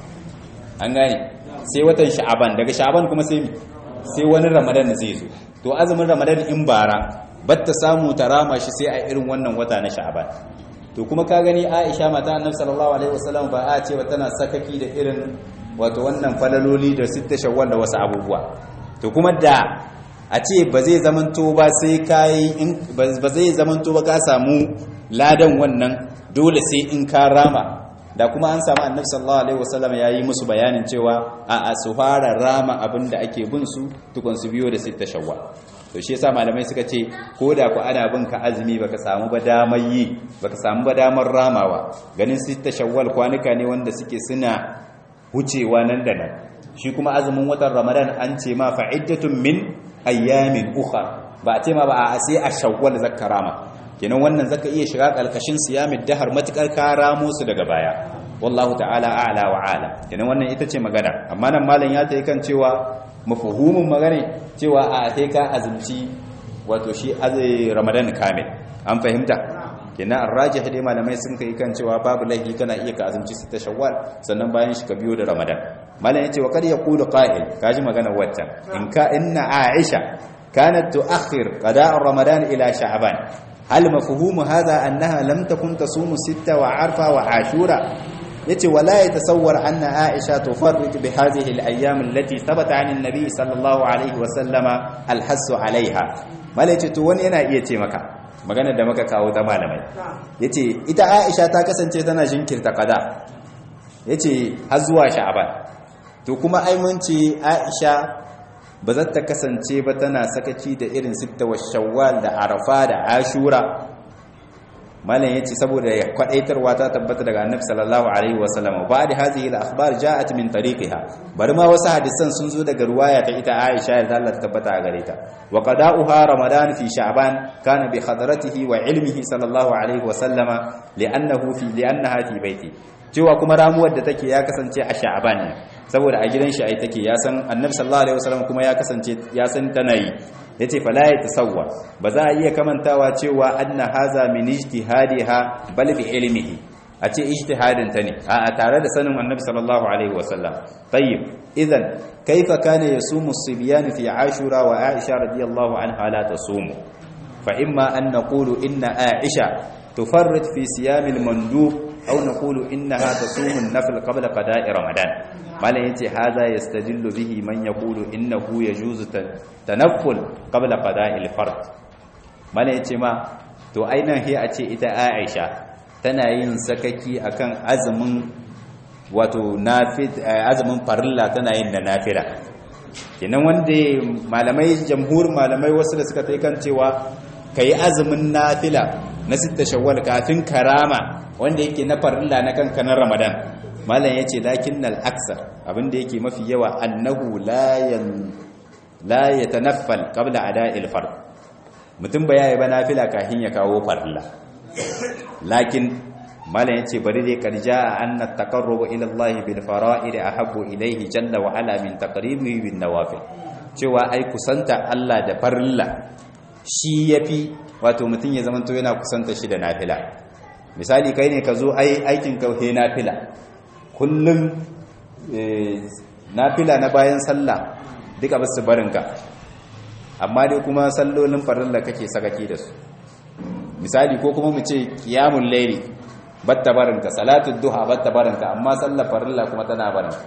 an gane sai watan Sha'aban daga Sha'aban kuma sai sai wani Ramadan zai zo to azumin Ramadan in bara batta samu ta rama shi sai a irin wannan wata na Sha'aban to kuma ka gani Aisha mata Annabi sallallahu alaihi wasallam ba a ce ba tana sakaki da irin wato wannan falaloli da sitta shawwal da wasu abubuwa to kuma da a ce ba zai zamanto ba sai kai in ba zai zamanto ba ka samu ladan wannan dole sai in ka rama da kuma an samu Annabi sallallahu alaihi wasallam yayi musu bayanin cewa a a su fara rama abinda ake bin su tukun su biyo da sitta shawwal to shi yasa malamai suka ce ko da ku ana bin ka azumi baka samu ba damar yi baka samu ba damar ramawa ganin sitta shawwal kwanuka ne wanda suke suna wucewa nan da nan shi kuma azumin watan ramadan an ce ma fa'iddatun min ayyamin ukhra ba a ce ma ba a sai a shawwal zakka rama kenan wannan zaka iya shiga kalkashin siyamid dahar matukar ka ramo su daga baya wallahu ta'ala a'la wa ala kenan wannan ita ce magana amma nan malam ya tayi kan cewa mafuhumin magana cewa a sai ka azumci wato shi ramadan kamil an fahimta kenan arrajih dai malamai sun kai kan cewa babu laifi kana iya ka azumci sita shawwal sannan bayan shi ka biyo da ramadan malam yace wa kad yaqulu qa'il kaji magana waccan in ka inna aisha kanat tuakhir qada' ramadan ila sha'ban hal mafhumu hadha annaha lam takun tasumu sitta wa arfa wa ashura yace wala yatasawwar anna aisha tufarrit bi hadhihi al-ayyam allati thabata 'an an-nabi sallallahu alayhi wa sallama al-hasu 'alayha malai yace to wani yana iya ce maka magana da muka kawo ta malamai yace ita aisha ta kasance tana jinkirta qada yace har zuwa sha'ban to kuma ai mun ce aisha ba za ta kasance ba tana sakaci da irin sitta wa shawwal da arafa da ashura malam yace saboda ya kwadaitarwa ta tabbata daga annabi sallallahu alaihi wasallam ba da hadhihi al-akhbar ja'at min tariqiha bari ma wasu hadisan sun zo daga ruwaya ta ita Aisha da Allah ta tabbata a gare ta wa qada'uha ramadan fi sha'ban kana bi hadratihi wa ilmihi sallallahu alaihi wasallama li'annahu fi li'annaha fi baiti cewa kuma ramuwar da take ya kasance a sha'ban ne saboda a gidan shi ai take ya san annabi sallallahu alaihi wasallam kuma ya kasance ya san tana yi yace fala ya tasawwa ba za a iya kamantawa cewa anna haza min ijtihadiha bal bi ilmihi a ce ijtihadin ta ne a tare da sanin annabi sallallahu alaihi wasallam tayyib idan kaifa kana yasumu as-sibyan fi ashura wa aisha radiyallahu anha la tasumu fa imma an naqulu inna aisha tufarrit fi siyam al-mandub aw naqulu innaha tasumu an-nafl qabla qada'i ramadan malam yace haza yastadillu bihi man yaqulu innahu yajuzu tanafful qabla qada'il fard malam yace ma to ainihin he a ce ita Aisha tana yin sakaki akan azumin wato nafil azumin farilla tana yin da nafila kenan wanda malamai jamhur malamai wasu da suka tai kan cewa kai azumin nafila na sitta shawwal kafin karama wanda yake na farilla na kanka na ramadan malam ya ce lakin al'aksar abinda yake mafi yawa annahu la ya tanaffal kabla a da'il fard mutum ba ya yi ba na fila kahin ya kawo farilla lakin malam ya ce bari dai karja a anna takarrubu ilallahi bil fara'id ahabbu ilaihi jalla wa ala min taqribihi bin nawafil cewa ai kusanta Allah da farilla shi yafi wato mutum ya zamanto yana kusanta shi da nafila misali kai ne ka zo ai aikin ka he nafila kullum nafila na bayan sallah duka basu barinka amma dai kuma sallolin farilla kake sakaki da su misali ko kuma mu ce qiyamul layli batta barinka salatu duha batta barinka amma sallar farilla kuma tana barinka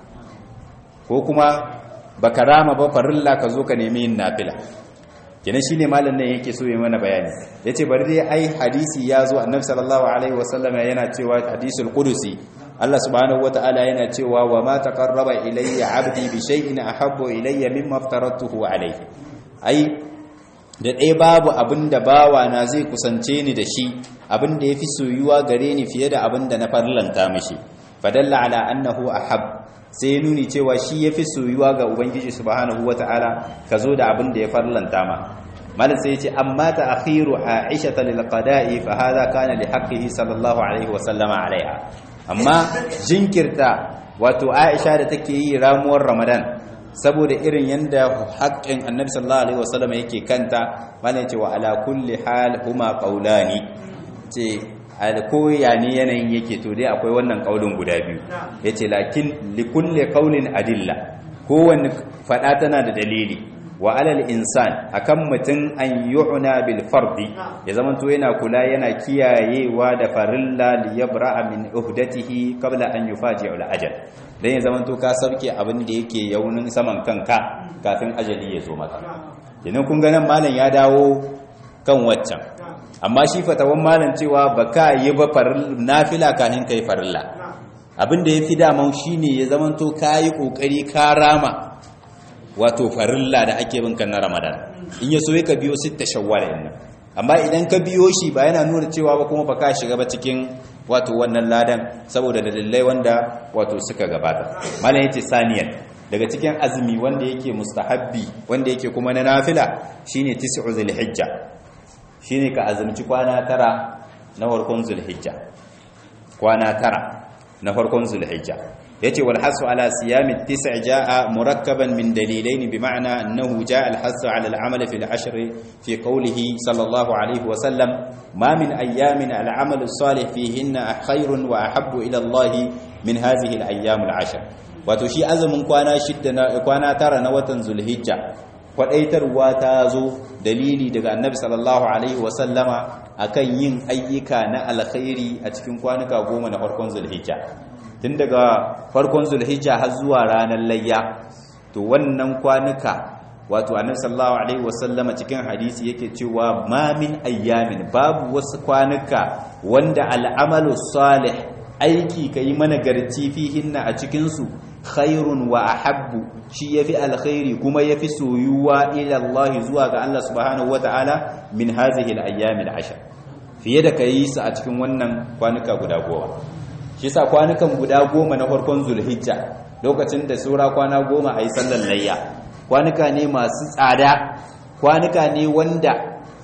ko kuma baka rama ba farilla ka zo ka nemi yin nafila kenan shine malam nan yake so ya mana bayani yace bari dai ai hadisi ya zo annabi sallallahu alaihi wasallam yana cewa hadisul qudusi Allah subhanahu wataala yana cewa wa ma taqarraba ilayya 'abdi bi shay'in ahabbu ilayya mimma aftaratuhu alayhi ai da ɗaya babu abinda bawa na zai kusance ni da shi abinda yafi soyuwa gare ni fiye da abinda na farlanta mishi fadalla ala annahu ahab sai ya nuni cewa shi yafi soyuwa ga ubangiji subhanahu wataala kazo da abinda ya farlanta ma malam sai yace amma ta akhiru aisha lil qada'i fa hadha kana li haqqihi sallallahu alaihi wa sallama alaiha amma jinkirta wato aisha da take yi ramuwar ramadan saboda irin yanda haƙƙin annabi sallallahu alaihi wa sallama yake kanta malam yace wa ala kulli hal huma qawlani ce koya ne yanayin yake to dai akwai wannan kaulin guda biyu yace lakin likulli qaulin adilla kowanne fada tana da dalili wa alal insan akan mutum an yu'na bil fardi ya zamanto yana kula yana kiyayewa da farilla li yabra'a min uhdatihi qabla an yufaji al ajal dan ya zamanto ka sabke abin da yake yaunin saman kanka kafin ajali ya zo maka idan kun ga nan malam ya dawo kan waccan amma shi fatawan malam cewa baka yi ba nafila kafin kai farilla abin da yafi daman shine ya zamanto kai kokari ka rama wato farilla da ake bin kan na Ramadan in yaso ka biyo sitta shawwal din amma idan ka biyo shi ba yana nuna cewa ba kuma baka shiga ba cikin wato wannan ladan saboda dalilai wanda wato suka gabata malam yace saniyan daga cikin azumi wanda yake mustahabbi wanda yake kuma na nafila shine tis'u zulhijja shine ka azumci kwana tara na farkon zulhijja kwana tara na farkon zulhijja yace wal hasu ala siyam at-tis' jaa murakkaban min dalilain bi ma'na annahu jaa al-hasu ala al-amal fi al-ashr fi qawlihi sallallahu alayhi wa sallam ma min ayamin al-amal as-salih fihinna khairun wa ahabbu ila Allah min hadhihi al-ayyam al-ashr wato shi azumin kwana shidda kwana tara na watan zulhijja kwadaitarwa ta zo dalili daga annabi sallallahu alaihi wasallama akan yin ayyuka na alkhairi a cikin kwanuka goma na farkon zulhijja tun daga farkon zulhijja har zuwa ranar layya to wannan kwanuka wato annabi sallallahu alaihi wasallama cikin hadisi yake cewa ma min ayyamin babu wasu kwanuka wanda al'amalu salih aiki kai mana garci fihinna a cikin su khairun wa ahabbu shi yafi alkhairi kuma yafi soyuwa ila Allah zuwa ga Allah subhanahu wataala min hazihi al-ayyam al-ashr fiye da kai su a cikin wannan kwanuka guda goma shi yasa kwanukan guda goma na farkon zulhijja lokacin da sura kwana goma ayi sallar layya kwanuka ne masu tsada kwanuka ne wanda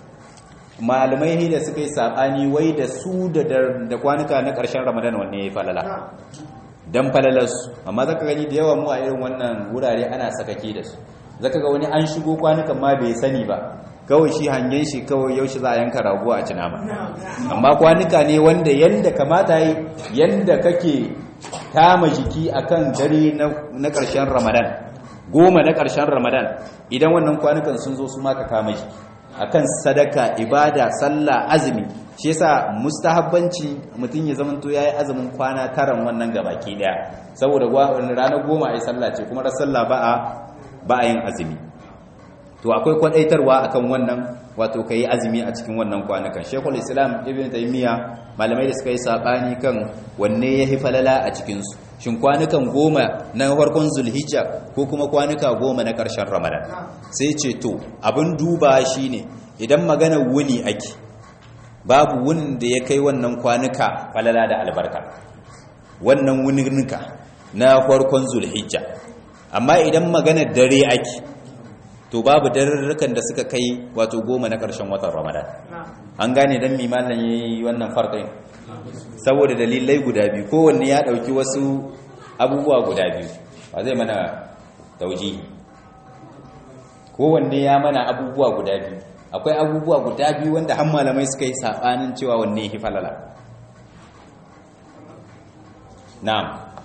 malamai ne da suka yi sabani wai da su da kwanuka na ƙarshen ramadan wanne ya falala dan falalarsu amma zaka gani da yawa mu a irin wannan wurare ana sakake da su zaka ga wani an shigo kwanukan ma bai sani ba kawai shi hangen shi kawai yaushe za a yanka rago a cina ba amma kwanuka ne wanda yanda kamata yi yanda kake kama jiki akan dare na ƙarshen ramadan goma na ƙarshen ramadan idan wannan kwanukan sun zo su maka kama jiki akan sadaka ibada sallah azumi shi yasa mustahabbanci mutum ya zamanto yayi azumin kwana taran wannan gabaki daya saboda ranar goma ai sallah ce kuma ran sallah ba a ba a yin azumi to akwai kwadaitarwa akan wannan wato kai azumi a cikin wannan kwanukan Sheikhul Islam Ibn Taymiyyah malamai da suka yi sabani kan wanne yahi falala a cikin su shin kwanukan goma na farkon Zulhijja ko kuma kwanuka goma na ƙarshen Ramadan sai ce to abin duba shine idan magana wuni ake babu wunin da ya kai wannan kwanuka falala da albarka wannan wuninka na farkon Zulhijja amma idan magana dare ake to babu darurrukan da suka kai wato goma na ƙarshen watan ramadan an gane don mimanin ya yi wannan farɗin saboda dalilai guda biyu kowanne ya ɗauki wasu abubuwa guda biyu ba zai mana tauji kowanne ya mana abubuwa guda biyu akwai abubuwa guda biyu wanda han malamai suka yi saɓanin cewa wanne ya falala na'am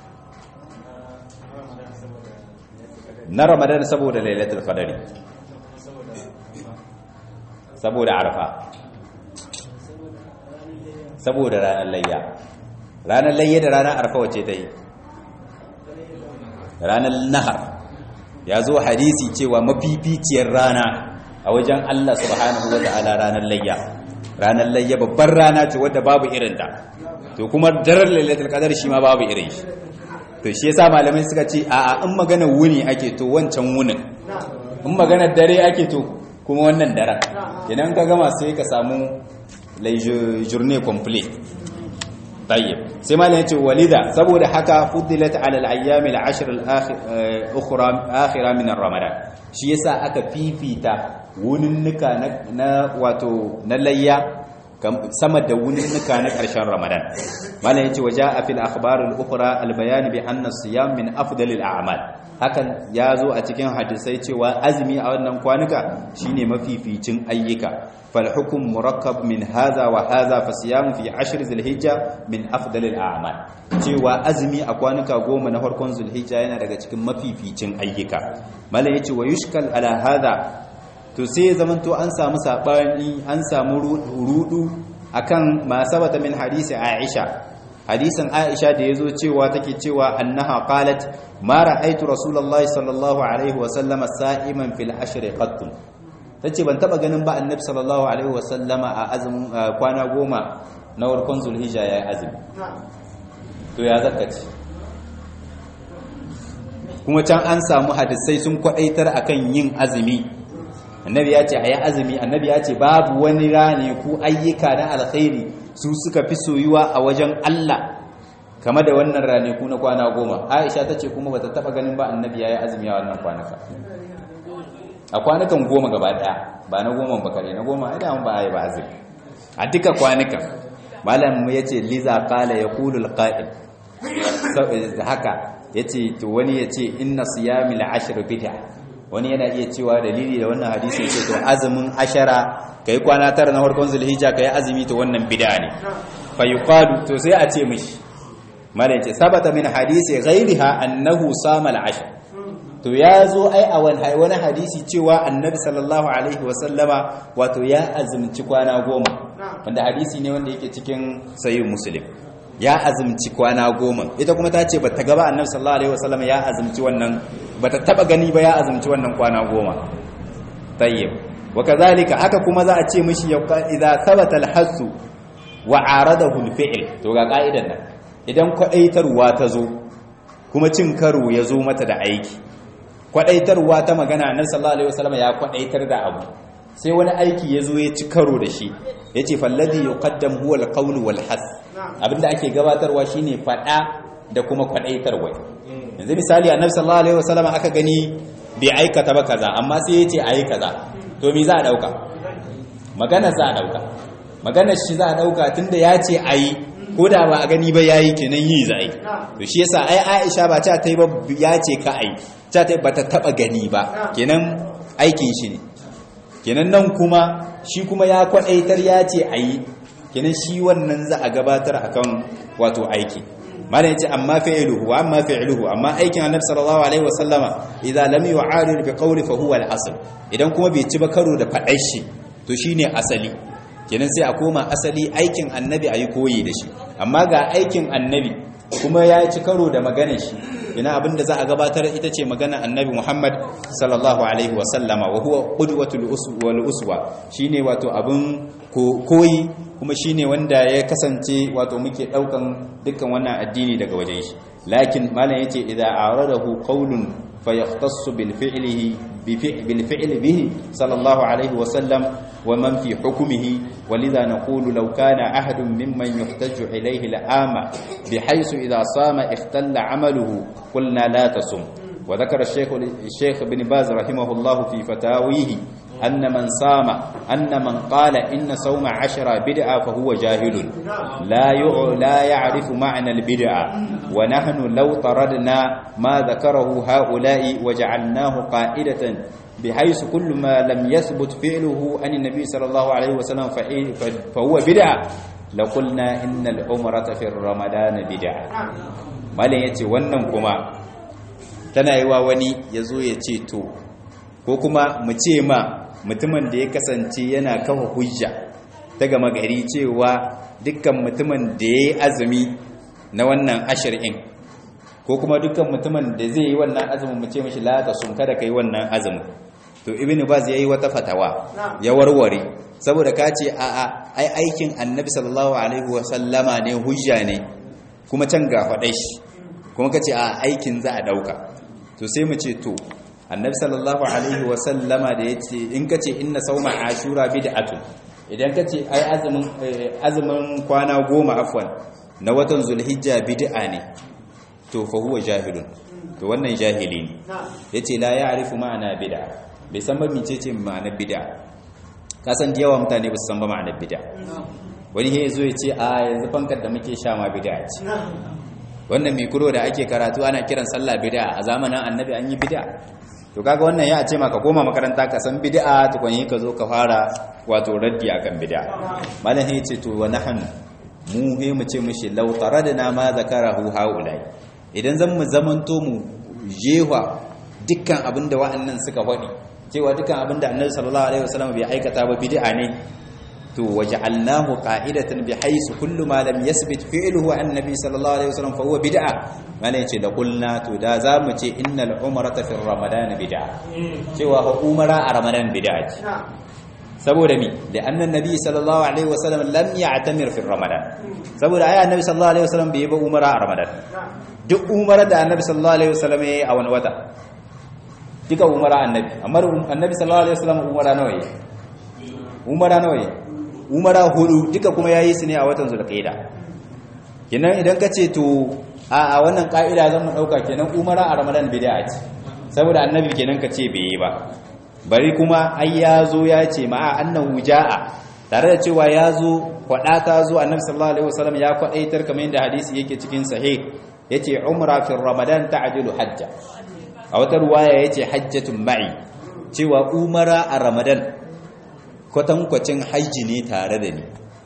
na ramadan saboda lailatul qadari saboda arfa saboda ranar layya ranar layya da ranar arfa wace ta yi ranar nahar ya zo hadisi cewa mafificiyar rana a wajen Allah subhanahu wa ta'ala ranar layya ranar layya babbar rana ce wadda babu irinta to kuma daren lailatul qadar shi ma babu irin shi to shi yasa malamai suka ce a in magana wuni ake to wancan wunin in magana dare ake to kuma wannan daren idan ka gama sai ka samu lai journée complete tayyib sai malam yace walida saboda haka fuddilat ala al-ayyam al-ashr al-ukhra akhira min ramadan shi yasa aka fifita wuninnuka na wato na layya sama da wuninnuka na ƙarshen ramadan malam yace waja fil akhbar al-ukhra al-bayan bi anna siyam min afdal al-a'mal hakan ya zo a cikin hadisai cewa azumi a wannan kwanuka shine mafificin ayyuka fal hukum murakkab min hadha wa hadha fa siyam fi ashr zulhijja min afdal al a'mal cewa azumi a kwanuka goma na farkon zulhijja yana daga cikin mafificin ayyuka mallan yace wa yushkal ala hadha to sai zamanto an samu sabani an samu rudu akan ma sabata min hadisi aisha hadisin aisha da yazo cewa take cewa annaha qalat ma ra'aytu rasulullahi sallallahu alaihi wa sallama sa'iman fil ashri qatt tace ban taba ganin ba annabi sallallahu alaihi wa sallama a azumin kwana goma na warkon zulhijja yayi azumi to ya zakaci kuma can an samu hadisai sun kwadaitar akan yin azumi annabi ya ce ayi azumi annabi ya ce babu wani rane ku ayyuka na alkhairi su suka fi soyuwa a wajen Allah kama da wannan ranaku na kwana goma aisha ta ce kuma bata taba ganin ba annabi ya yi azumi a wannan kwanaka a kwanakan goma gaba daya ba na goma ba kare na goma ai da ba ai ba azumi a duka kwanakan malam ya ce liza qala yaqulu alqa'il haka yace to wani yace inna siyamil ashr bid'a wani yana iya cewa dalili da wannan hadisi yace to azumin ashara kai kwana tara na farkon zulhijja kai azumi to wannan bid'a ne fa yuqalu to sai a ce mishi malai ce sabata min hadisi ghairiha annahu sama al-ashr to ya zo ai a wani hadisi cewa annabi sallallahu alaihi wasallama wato ya azumci kwana goma wanda hadisi ne wanda yake cikin sahih muslim ya azumci kwana goma ita kuma ta ce bata gaba annabi sallallahu alaihi wasallama ya azumci wannan bata taba gani ba ya azumci wannan kwana goma tayyib wa kadhalika haka kuma za a ce mishi idza thabata al-hass wa aradahu al-fi'l to ga ka'idan nan idan kwadaitarwa ta zo kuma cin karo ya zo mata da aiki kwadaitarwa ta magana annabi sallallahu alaihi wasallam ya kwadaitar da abu sai wani aiki ya zo ya ci karo da shi yace falladhi yuqaddam huwa al-qawl wal has abinda ake gabatarwa shine fada da kuma kwadaitarwa yanzu misali annabi sallallahu alaihi wasallam aka gani bai aikata ba kaza amma sai yace ayi kaza to me za a dauka magana za a dauka magana shi za a dauka tunda yace ayi ko da ba a gani ba yayi kenan yi za a yi to shi yasa ai Aisha ba ta ta yi ba ya ce ka ai ta ta ba ta taba gani ba kenan aikin shi ne kenan nan kuma shi kuma ya kwadaitar ya ce ayi kenan shi wannan za a gabatar akan wato aiki malam yace amma fi'luhu amma fi'luhu amma aikin annabi sallallahu alaihi wasallama idza lam yu'arid bi qawli fa huwa al-asl idan kuma bai ci ba karo da fadar shi to shine asali kenan sai a koma asali aikin annabi a yi koyi da shi amma ga aikin annabi kuma ya ci karo da maganar shi ina abinda za a gabatar ita ce magana annabi muhammad sallallahu alaihi wasallama wa huwa qudwatul wal uswa shine wato abin koyi kuma shine wanda ya kasance wato muke daukan dukkan wannan addini daga wajen shi lakin malam yace idza aradahu qawlun فيختص بالفعله بالفعل به صلى الله عليه وسلم ومن في حكمه ولذا نقول لو كان أحد ممن يحتج إليه العام بحيث إذا صام اختل عمله قلنا لا تصم وذكر الشيخ الشيخ بن باز رحمه الله في فتاويه أن من صام أن من قال إن صوم عشرة بدعة فهو جاهل لا لا يعرف معنى البدعة ونحن لو طردنا ما ذكره هؤلاء وجعلناه قائدة بحيث كل ما لم يثبت فعله عن النبي صلى الله عليه وسلم فهو بدعة لقلنا إن العمرة في رمضان بدعة malin ya ce wannan kuma tana yi wa wani ya zo ya ce to ko kuma mu ce ma mutumin da ya kasance yana kafa hujja ta gama gari cewa dukkan mutumin da yayi azumi na wannan ashir'in ko kuma dukkan mutumin da zai yi wannan azumin mu ce mishi la ta sun kada kai wannan azumin to ibn baz yayi wata fatawa ya warware saboda ka ce a a ai aikin annabi sallallahu alaihi wa sallama ne hujja ne kuma can ga faɗai shi kuma ka ce a aikin za a ɗauka to sai mu ce to annabi sallallahu alaihi wa sallama da ya ce in ka ce inna sauma ashura bid'atun idan ka ce ai azumin azumin kwana goma afwan na watan zulhijja bid'a ne to fa huwa jahilun to wannan jahili ne yace la ya'rifu ma'ana bid'a bai san ba mecece ma'anar bid'a ka san da yawa mutane ba su san ba ma'anar bid'a wani ya zo ya ce a yanzu fankar da muke sha ma bid'a ce wannan mikro da ake karatu ana kiran sallah bid'a a zamanin annabi an yi bid'a to kaga wannan ya ce maka koma makaranta ka san bid'a tukun yi ka zo ka fara wato raddi akan bid'a malam ya ce to wa nahnu mu he mu ce mishi law taradna ma zakarahu haulai idan zan mu zamanto mu jewa dukkan abinda wa'annan suka faɗi cewa dukkan abinda annabi sallallahu alaihi wasallam bai aikata ba bid'a ne to waja'alnahu qa'idatan bihaythu kullu ma lam yasbit fi'luhu an nabi sallallahu alaihi wasallam fa huwa bid'a mana yace da qulna to da zamu ce innal umrata fi ramadan bid'a cewa fa umara a ramadan bid'a ce saboda mi da annan nabi sallallahu alaihi wasallam lam ya'tamir fi ramadan saboda ai annabi sallallahu alaihi wasallam bai ba umara a ramadan duk umara da annabi sallallahu alaihi wasallam yayi a wani wata duka umara annabi amma annabi sallallahu alaihi wasallam umara nawa yayi umara nawa yayi umara hudu duka kuma yayi su ne a watan zulqaida kenan idan ka ce to a a wannan ka'ida zan mu dauka kenan umara a ramadan bid'a ce saboda annabi kenan ka ce bai yi ba bari kuma ai ya zo ya ce ma'a annahu ja'a tare da cewa ya zo kwada ta zo annabi sallallahu alaihi wasallam ya kwadaitar kamar yadda hadisi yake cikin sahih yace umra fi ramadan ta'dilu hajja a wata ruwaya yace hajjatun ma'i cewa umara a ramadan kwatankwacin hajji ne tare da ni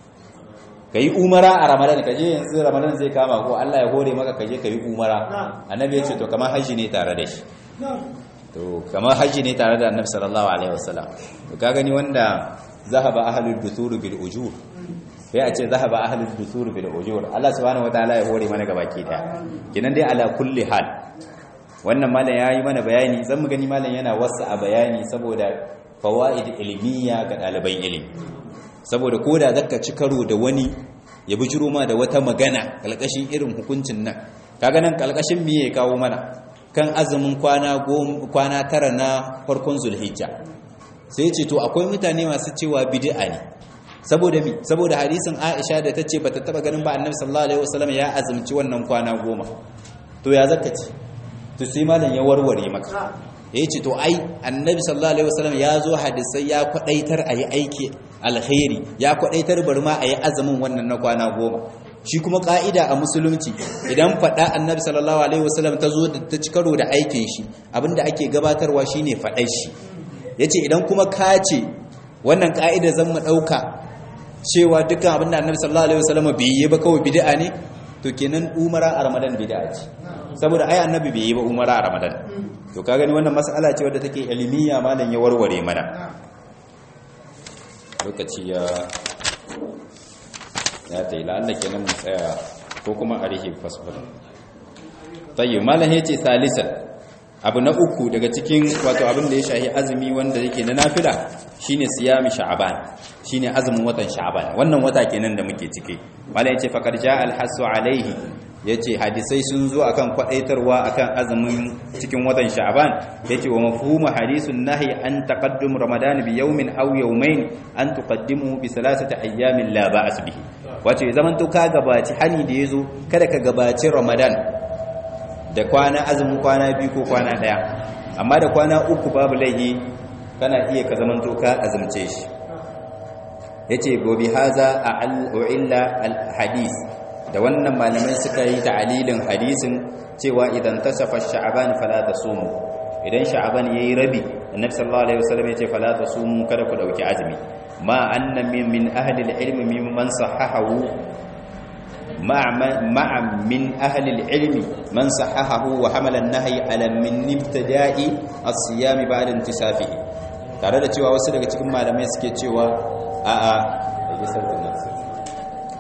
ka yi umara a ramadan ka je yanzu ramadan zai kama ko Allah ya hore maka ka je ka yi umara annabi ya ce to kamar hajji ne tare da shi to kamar hajji ne tare da annabi sallallahu alaihi wasallam to ka gani wanda zahaba ahlul dusur bil ujur sai a ce zahaba ahlul dusur bil ujur Allah subhanahu wataala ya hore mana gabaki daya kinan dai ala kulli hal wannan malam yayi mana bayani zan mu gani malam yana wasa a bayani saboda fawaid ilmiya ga ɗaliban ilimi saboda koda zaka ci karo da wani ya bijiro ma da wata magana kalkashin irin hukuncin nan kaga nan kalkashin me ya kawo mana kan azumin kwana kwana tara na farkon zulhijja sai ya ce to akwai mutane masu cewa bid'a ne saboda mi saboda hadisin Aisha da tace bata taba ganin ba Annabi sallallahu alaihi wasallam ya azumci wannan kwana goma to ya zaka ce to sai malam ya warware maka ya ce to ai annabi sallallahu alaihi wasallam ya zo hadisai ya kwadaitar a yi aiki alkhairi ya kwadaitar bari ma a yi azumin wannan na kwana goma shi kuma ka'ida a musulunci idan faɗa annabi sallallahu alaihi wasallam ta zo ta ci karo da aikin shi abinda ake gabatarwa shine faɗar shi yace idan kuma ka ce wannan ka'ida zan mu ɗauka cewa dukkan abinda annabi sallallahu alaihi wasallam bai yi ba kawai bid'a ne to kenan umara a ramadan bid'a ce saboda ai annabi bai yi ba umara a ramadan to ka gani wannan mas'ala ce wadda take ilmiya malam ya warware mana lokaci ya ya tayi la'alla kenan mu tsaya ko kuma a rihe fasfar tayyib malam yace salisan abu na uku daga cikin wato abin da ya shahi azumi wanda yake na nafila shine siyami sha'ban shine azumin watan sha'ban wannan wata kenan da muke ciki malam yace faqad jaa al-hasu alaihi ya ce hadisai sun zo akan kwadaitarwa akan azumin cikin watan sha'ban ya ce wa mafhumu hadisun nahi an taqaddum ramadan bi yawmin aw yawmayn an tuqaddimu bi salasati ayyamin la ba'as bihi wato ya zaman to ka gabaci hani da yazo kada ka gabaci ramadan da kwana azumin kwana biyu ko kwana daya amma da kwana uku babu laihi kana iya ka zaman to ka azumce shi yace gobi haza a'illa al hadith da wannan malamai suka yi ta'alilin hadisin cewa idan tasafa sha'ban fala tasumu idan sha'ban yayi rabi annabi sallallahu alaihi wasallam yace fala tasumu kada ku dauki azumi ma anna min min ahli al-ilm mimman sahahahu ma'a min ahli al-ilm man sahahahu wa hamala an-nahy ala min ibtida'i as-siyam ba'da intisafihi tare da cewa wasu daga cikin malamai suke cewa a'a yayi sautin nan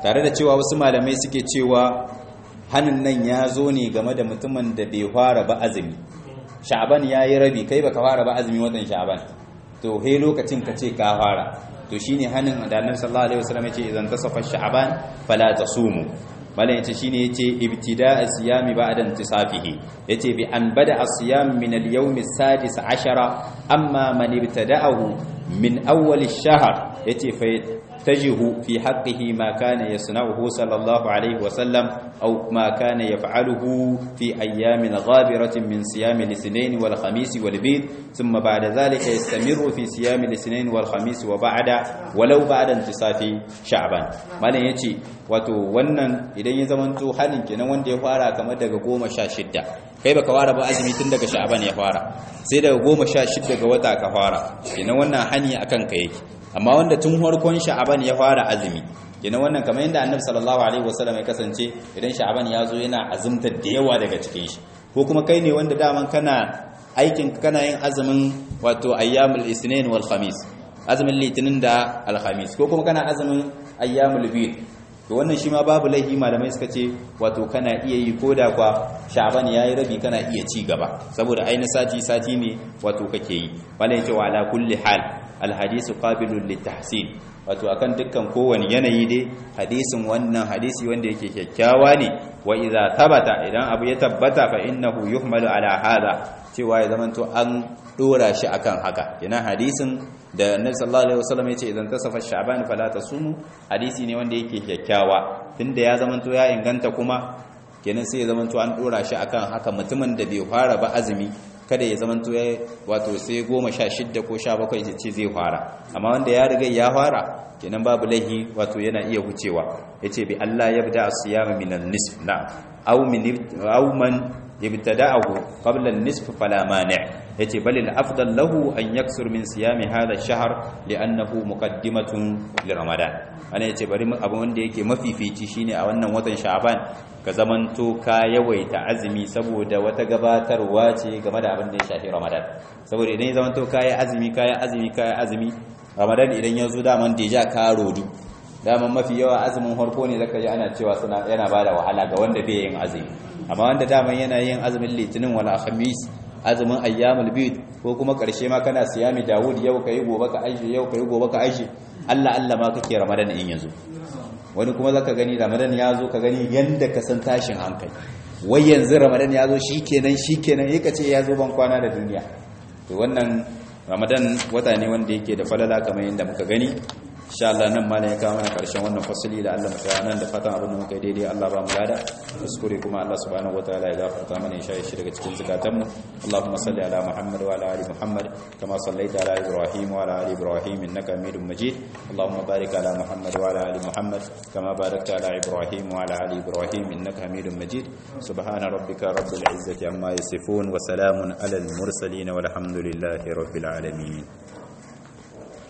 tare da cewa wasu malamai suke cewa hannun nan ya zo ne game da mutumin da bai fara ba azumi sha'aban ya yi rabi kai baka fara ba azumi watan sha'aban to he lokacin ka ce ka fara to shine hannun da annabi sallallahu alaihi wasallam yace idan tasafa sha'aban fala tasumu malam yace shine yace ibtida as-siyami ba'da intisafihi yace bi an bada as-siyam min al-yawm as-sadis ashara amma man ibtada'ahu min awwal ash-shahr yace fa tajihu fi haqqihi ma kana yasna'uhu sallallahu alaihi wasallam aw ma kana yaf'aluhu fi ayyamin ghabiratin min siyam al-ithnain wal khamis wal bid thumma ba'da dhalika yastamiru fi siyam al-ithnain wal khamis wa ba'da walau ba'da intisafi sha'ban malam yace wato wannan idan ya zamanto halin kenan wanda ya fara kamar daga goma sha shidda kai baka fara ba azumi tun daga sha'aban ya fara sai daga goma sha shidda ga wata ka fara kenan wannan hani akan ka yake amma wanda tun farkon sha'aban ya fara azumi kenan wannan kamar yadda annabi sallallahu alaihi wasallam ya kasance idan sha'aban ya zo yana azumta da yawa daga cikin shi ko kuma kai ne wanda daman kana aikin kana yin azumin wato ayyamul isnin wal khamis azumin litinin da alhamis ko kuma kana azumin ayyamul bid to wannan shi ma babu laifi malamai suka ce wato kana iya yi ko da kwa sha'ban yayi rabi kana iya ci gaba saboda ainihin sati sati ne wato kake yi malai cewa ala kulli hal alhadisu qabilun litahsin wato akan dukkan kowane yanayi dai hadisin wannan hadisi wanda yake kyakkyawa ne wa idza tabata idan abu ya tabbata fa innahu yuhmalu ala hada cewa ya zamanto an dora shi akan haka yana hadisin da annabi sallallahu alaihi wasallam yace idan tasafa sha'ban fala tasumu hadisi ne wanda yake kyakkyawa tunda ya zamanto ya inganta kuma kenan sai ya zamanto an dora shi akan haka mutumin da bai fara ba azumi kada ya zamanto ya wato sai goma sha shidda ko sha bakwai ya ce zai fara amma wanda ya riga ya fara kenan babu laihi wato yana iya wucewa ya ce bi Allah ya bida asiyama minan nisf na aw min aw man yabtada'ahu qabla an-nisf fala mani' yace bal al-afdal lahu an yaksur min siyami hadha ash-shahr li'annahu muqaddimatun li ramadan ana yace bari abu wanda yake mafifici shine a wannan watan sha'ban ka zamanto ka yawaita azumi saboda wata gabatarwa ce game da abin da ya shafi ramadan saboda idan ya zamanto ka yi azumi ka yi azumi ka yi azumi ramadan idan ya zo daman deja ka rodu daman mafi yawa azumin harko ne zaka ji ana cewa suna yana bada wahala ga wanda bai yin azumi amma wanda daman yana yin azumin litinin wala khamis azumin ayyamul bid ko kuma karshe ma kana siyami dawud yau kai gobe ka aishi yau kai gobe ka aishi Allah Allah ma kake ramadan in yanzu wani kuma zaka gani ramadan ya zo ka gani yanda ka san tashin hankali wai yanzu ramadan ya zo shikenan shikenan yake ce ya zo ban kwana da duniya to wannan ramadan wata ne wanda yake da falala kamar yadda muka gani insha Allah nan ma ne ya kawo mana karshen wannan fasali da Allah muka nan da fatan abin da muka yi daidai Allah ba mu lada kuskure kuma Allah subhanahu wataala ya gafarta mana ya shi daga cikin zakatan mu Allahumma salli ala Muhammad wa ala ali Muhammad kama sallaita ala Ibrahim wa ala ali Ibrahim innaka Hamidum Majid Allahumma barik ala Muhammad wa ala ali Muhammad kama barakta ala Ibrahim wa ala ali Ibrahim innaka Hamidum Majid subhana rabbika rabbil izzati amma yasifun wa salamun ala al mursalin walhamdulillahi rabbil alamin